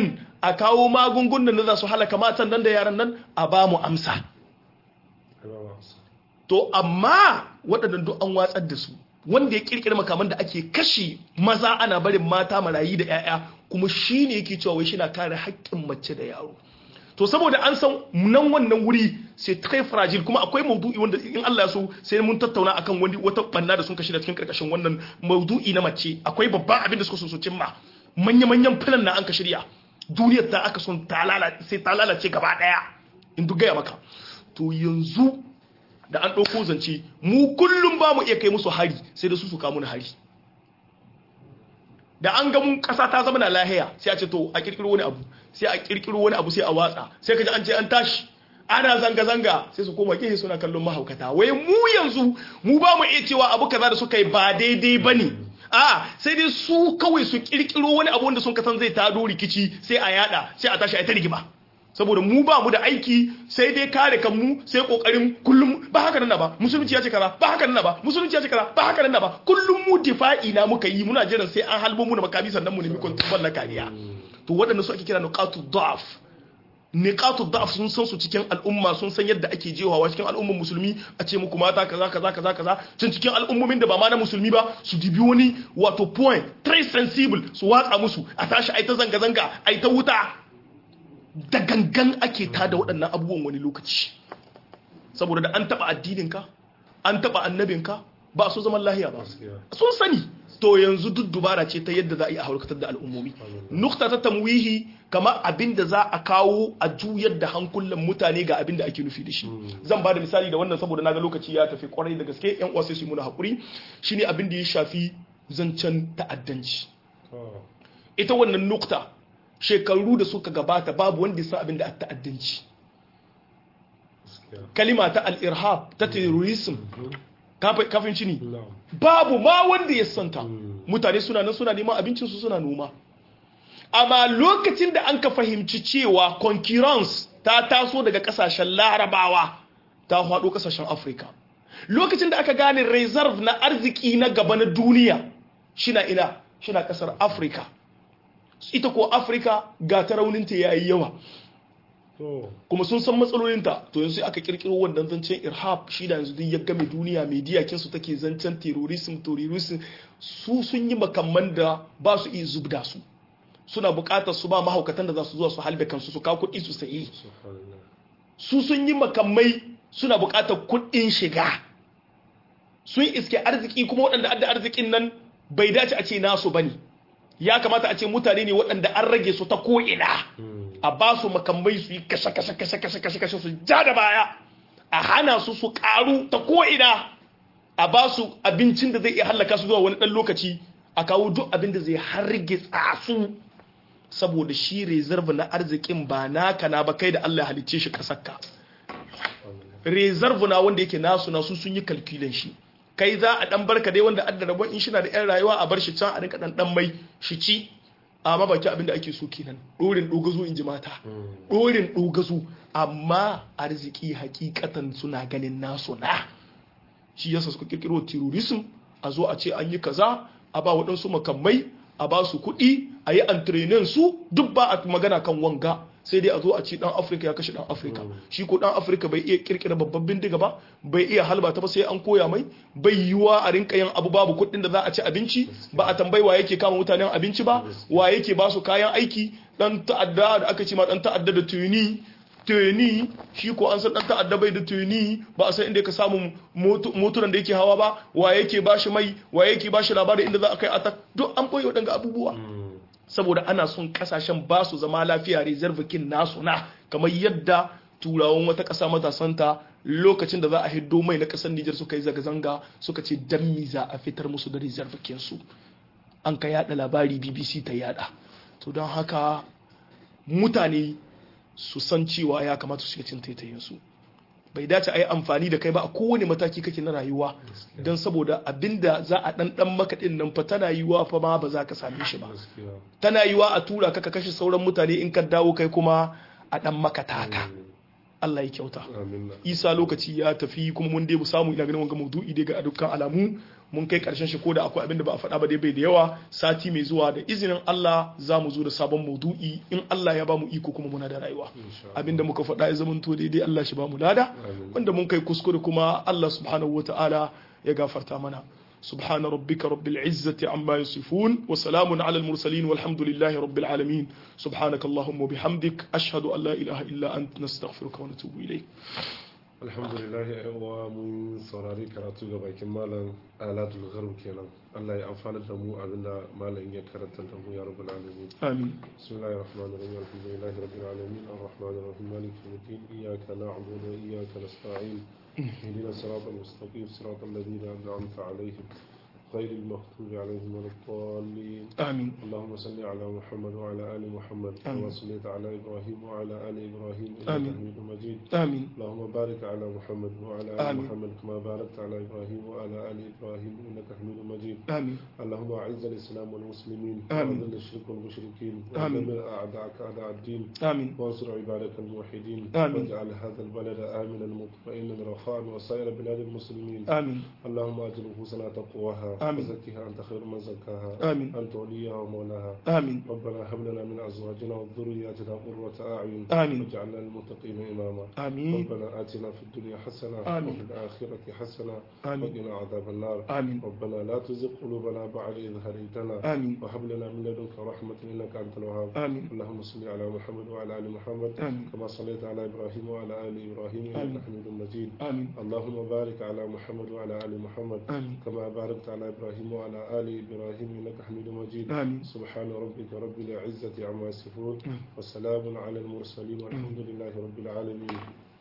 a kawo magungunan da za su halaka matan nan da yaran nan a ba mu amsa Ai ba wasa. to amma waɗannan duk an watsar da su wanda ya kirkira makaman da ake kashe maza ana barin mata marayi da 'ya'ya kuma shi ne yake cewa wai shi na kare haƙƙin mace da yaro to saboda an san nan wannan wuri sai très fragile kuma akwai maudu'i wanda in Allah ya so sai mun tattauna akan wani wata banna da sun kashe da cikin karkashin wannan maudu'i na mace akwai babban abin da suka so su cimma manya manyan filan na an ka shirya duniyar ta aka son ta lalace sai ta lalace gaba daya in duk gaya maka to yanzu da an ɗauko zance mu kullum ba mu iya kai musu hari sai da su su kawo mana hari da an ga mun ƙasa ta zama na lahiya sai a ce to a kirkiro wani abu sai a kirkiro wani abu sai a watsa sai ka ji an ce an tashi ana zanga-zanga sai su koma gehe suna kallon mahaukata wai mu yanzu mu ba mu iya cewa abu kaza da suka yi ba daidai ba ne a sai dai su kawai su kirkiro wani abu wanda sun kasan zai tado rikici sai a yada sai a tashi a ta rigima saboda mu ba mu da aiki sai dai kare kanmu sai kokarin kullum ba haka nan ba musulunci ya ce kaza ba haka nan ba musulunci ya ce kaza ba haka nan ba kullum mu difa'i na muka yi muna jiran sai an halbo mu da makami sannan mu nemi kontrol na kariya to waɗanda su ake kira nuqatu da'af niqatu da'af sun san su cikin al'umma sun san yadda ake jewawa cikin al'umman musulmi a ce muku mata kaza kaza kaza kaza cin cikin al'ummomin da ba ma na musulmi ba su dibi wani wato point très sensible su watsa musu a tashi ai ta zanga zanga ai ta wuta da gangan ake tada waɗannan abubuwan wani lokaci saboda da an taɓa addininka an taɓa annabinka ba su zaman lahiya ba sun sani to yanzu duk dubara ce ta yadda za a yi a harkatar da al'ummomi nukta ta tamwihi kama abin da za a kawo a juyar da hankulan mutane ga abin da ake nufi da shi zan ba da misali da wannan saboda naga lokaci ya tafi kwarai da gaske yan uwa sai su yi muna hakuri shine abin da ya shafi zancen ta'addanci ita wannan nukta shekaru da suka gabata babu wanda ya san abin da ta'addanci kalima ta al-irhab ta terrorism kafin cini babu ma wanda ya santa mutane suna nan suna neman abincinsu suna noma amma lokacin da an ka fahimci cewa concurrence ta taso daga kasashen larabawa ta haɗo kasashen afirka lokacin da aka gane reserve na arziki na gaba na duniya shina ina shina kasar afirka ita ko afirka ga ta rauninta ya yi yawa kuma sun san matsalolinta to yanzu aka kirkiro wannan zancen irhab shi da yanzu duk ya game duniya media kinsu take zancen terrorism terrorism su sun yi makamman da ba su iya zubda su suna bukatar su ba mahaukatan da za su zuwa su halbe kansu su kawo kuɗi su sayi su sun yi makamai suna bukatar kuɗin shiga sun iske arziki kuma waɗanda adda arzikin nan bai dace a ce nasu bane ya kamata a ce mutane ne waɗanda an rage su ta ko'ina a ba su makamai su yi kashe kashe kashe kashe kashe kashe su ja da baya a hana su su karu ta ko'ina a ba su abincin da zai iya hallaka su zuwa wani ɗan lokaci a kawo duk abin da zai harge su saboda shi reserve na arzikin ba naka na ba kai da Allah halicce shi kasakka reserve na wanda yake nasu nasu sun yi kalkilan shi kai za a dan barka dai wanda adda rabon in shi na da yan rayuwa a bar shi can a rinka dan dan mai shi ci amma baki abin da ake so kenan dorin dogazo in ji mata dorin dogazo amma arziki hakikatan suna ganin nasu na shi yasa suka kirkiro terrorism a zo a ce an yi kaza a ba waɗansu makamai a ba su kuɗi a yi antrenin su duk ba a magana kan wanga sai dai a zo a ce dan afirka ya kashe dan afirka shi ko dan afirka bai iya kirkira babban bindiga ba bai iya halba ta ba sai an koya mai bai yiwa a rinka yin abu babu kuɗin da za a ci abinci ba a tambayi wa yake kama mutanen abinci ba wa yake ba su kayan aiki dan ta'adda da aka ce ma dan ta'adda da tuni tuni shi ko an san dan ta'adda bai da tuni ba a san inda ka samu motunan da yake hawa ba wa yake ba shi mai wa yake ba shi labarin inda za a kai atak duk an boye waɗanga abubuwa saboda ana son kasashen ba su zama lafiya reserve kin nasu na kamar yadda turawan wata ƙasa matasanta lokacin da za a hiddo mai na ƙasar Nijar suka yi zanga-zanga suka ce dan mi za a fitar musu da reserve kin su an ka yada labari BBC ta yada to don haka mutane su san cewa ya kamata su shiga cin taitayin su bai dace a yi amfani da kai ba a kowane mataki kake na rayuwa don saboda abinda za a dan dan maka din nan fa tana yiwa fa ma ba za ka same shi ba tana yiwa a tura ka ka kashe sauran mutane in ka dawo kai kuma a dan maka taka Allah ya kyauta amin isa lokaci ya tafi kuma mun dai mu samu ina ganin wanga maudu'i dai ga dukkan alamu mun kai karshen shi ko da akwai abin da ba a faɗa ba dai bai da yawa sati mai zuwa da izinin Allah za mu zo da sabon maudu'i in Allah ya ba mu iko kuma muna da rayuwa insha abin da muka faɗa ya zama to daidai Allah shi ba mu lada Amin. wanda mun kai kuskure kuma Allah subhanahu wata'ala ya gafarta mana سبحان ربك رب العزة عما يصفون وسلام على المرسلين والحمد لله رب العالمين سبحانك اللهم وبحمدك أشهد أن لا إله إلا أنت نستغفرك ونتوب إليك alhamdulillah yan uwa mun saurari karatu ga bakin malam alatul gharb kenan Allah ya amfana da mu abinda malam ya karanta da mu ya rabbul alamin آمين bismillahir rahmanir rahim alhamdulillahi rabbil alamin arrahmanir rahim maliki yawmiddin iyyaka na'budu wa iyyaka nasta'in اهدنا الصراط المستقيم صراط الذين انعمت عليهم غير المغضوب عليهم ولا الضالين آمين اللهم صل على محمد وعلى ال محمد آمين. كما صليت على ابراهيم وعلى ال ابراهيم انك آمين. حميد مجيد آمين اللهم بارك على محمد وعلى ال آمين. محمد كما باركت على ابراهيم وعلى ال ابراهيم انك حميد مجيد آمين اللهم اعز الاسلام والمسلمين آمين. واذل الشرك والمشركين آمين. ودمر اعداءك اعداء الدين آمين وانصر عبادك الموحدين آمين. واجعل هذا البلد امنا مطمئنا رخاء وسائر بلاد المسلمين آمين اللهم اجر نفوسنا تقواها آمين. وزكها انت خير من زكاها آمين انت وليها ومولاها آمين ربنا هب لنا من ازواجنا وذرياتنا قرة اعين آمين. واجعلنا للمتقين اماما آمين ربنا آتنا في الدنيا حسنة آمين. وفي الآخرة حسنة آمين وقنا عذاب النار آمين ربنا لا تزغ قلوبنا بعد إذ هديتنا آمين وهب لنا من لدنك رحمة إنك أنت الوهاب آمين اللهم صل على محمد وعلى آل محمد آمين كما صليت على إبراهيم وعلى آل إبراهيم آمين. إنك حميد مجيد آمين اللهم بارك على محمد وعلى آل محمد آمين كما باركت على إبراهيم وعلى آل إبراهيم إنك حميد مجيد آمين سبحان ربك رب العزة عما يصفون آمين. وسلام على المرسلين والحمد لله رب العالمين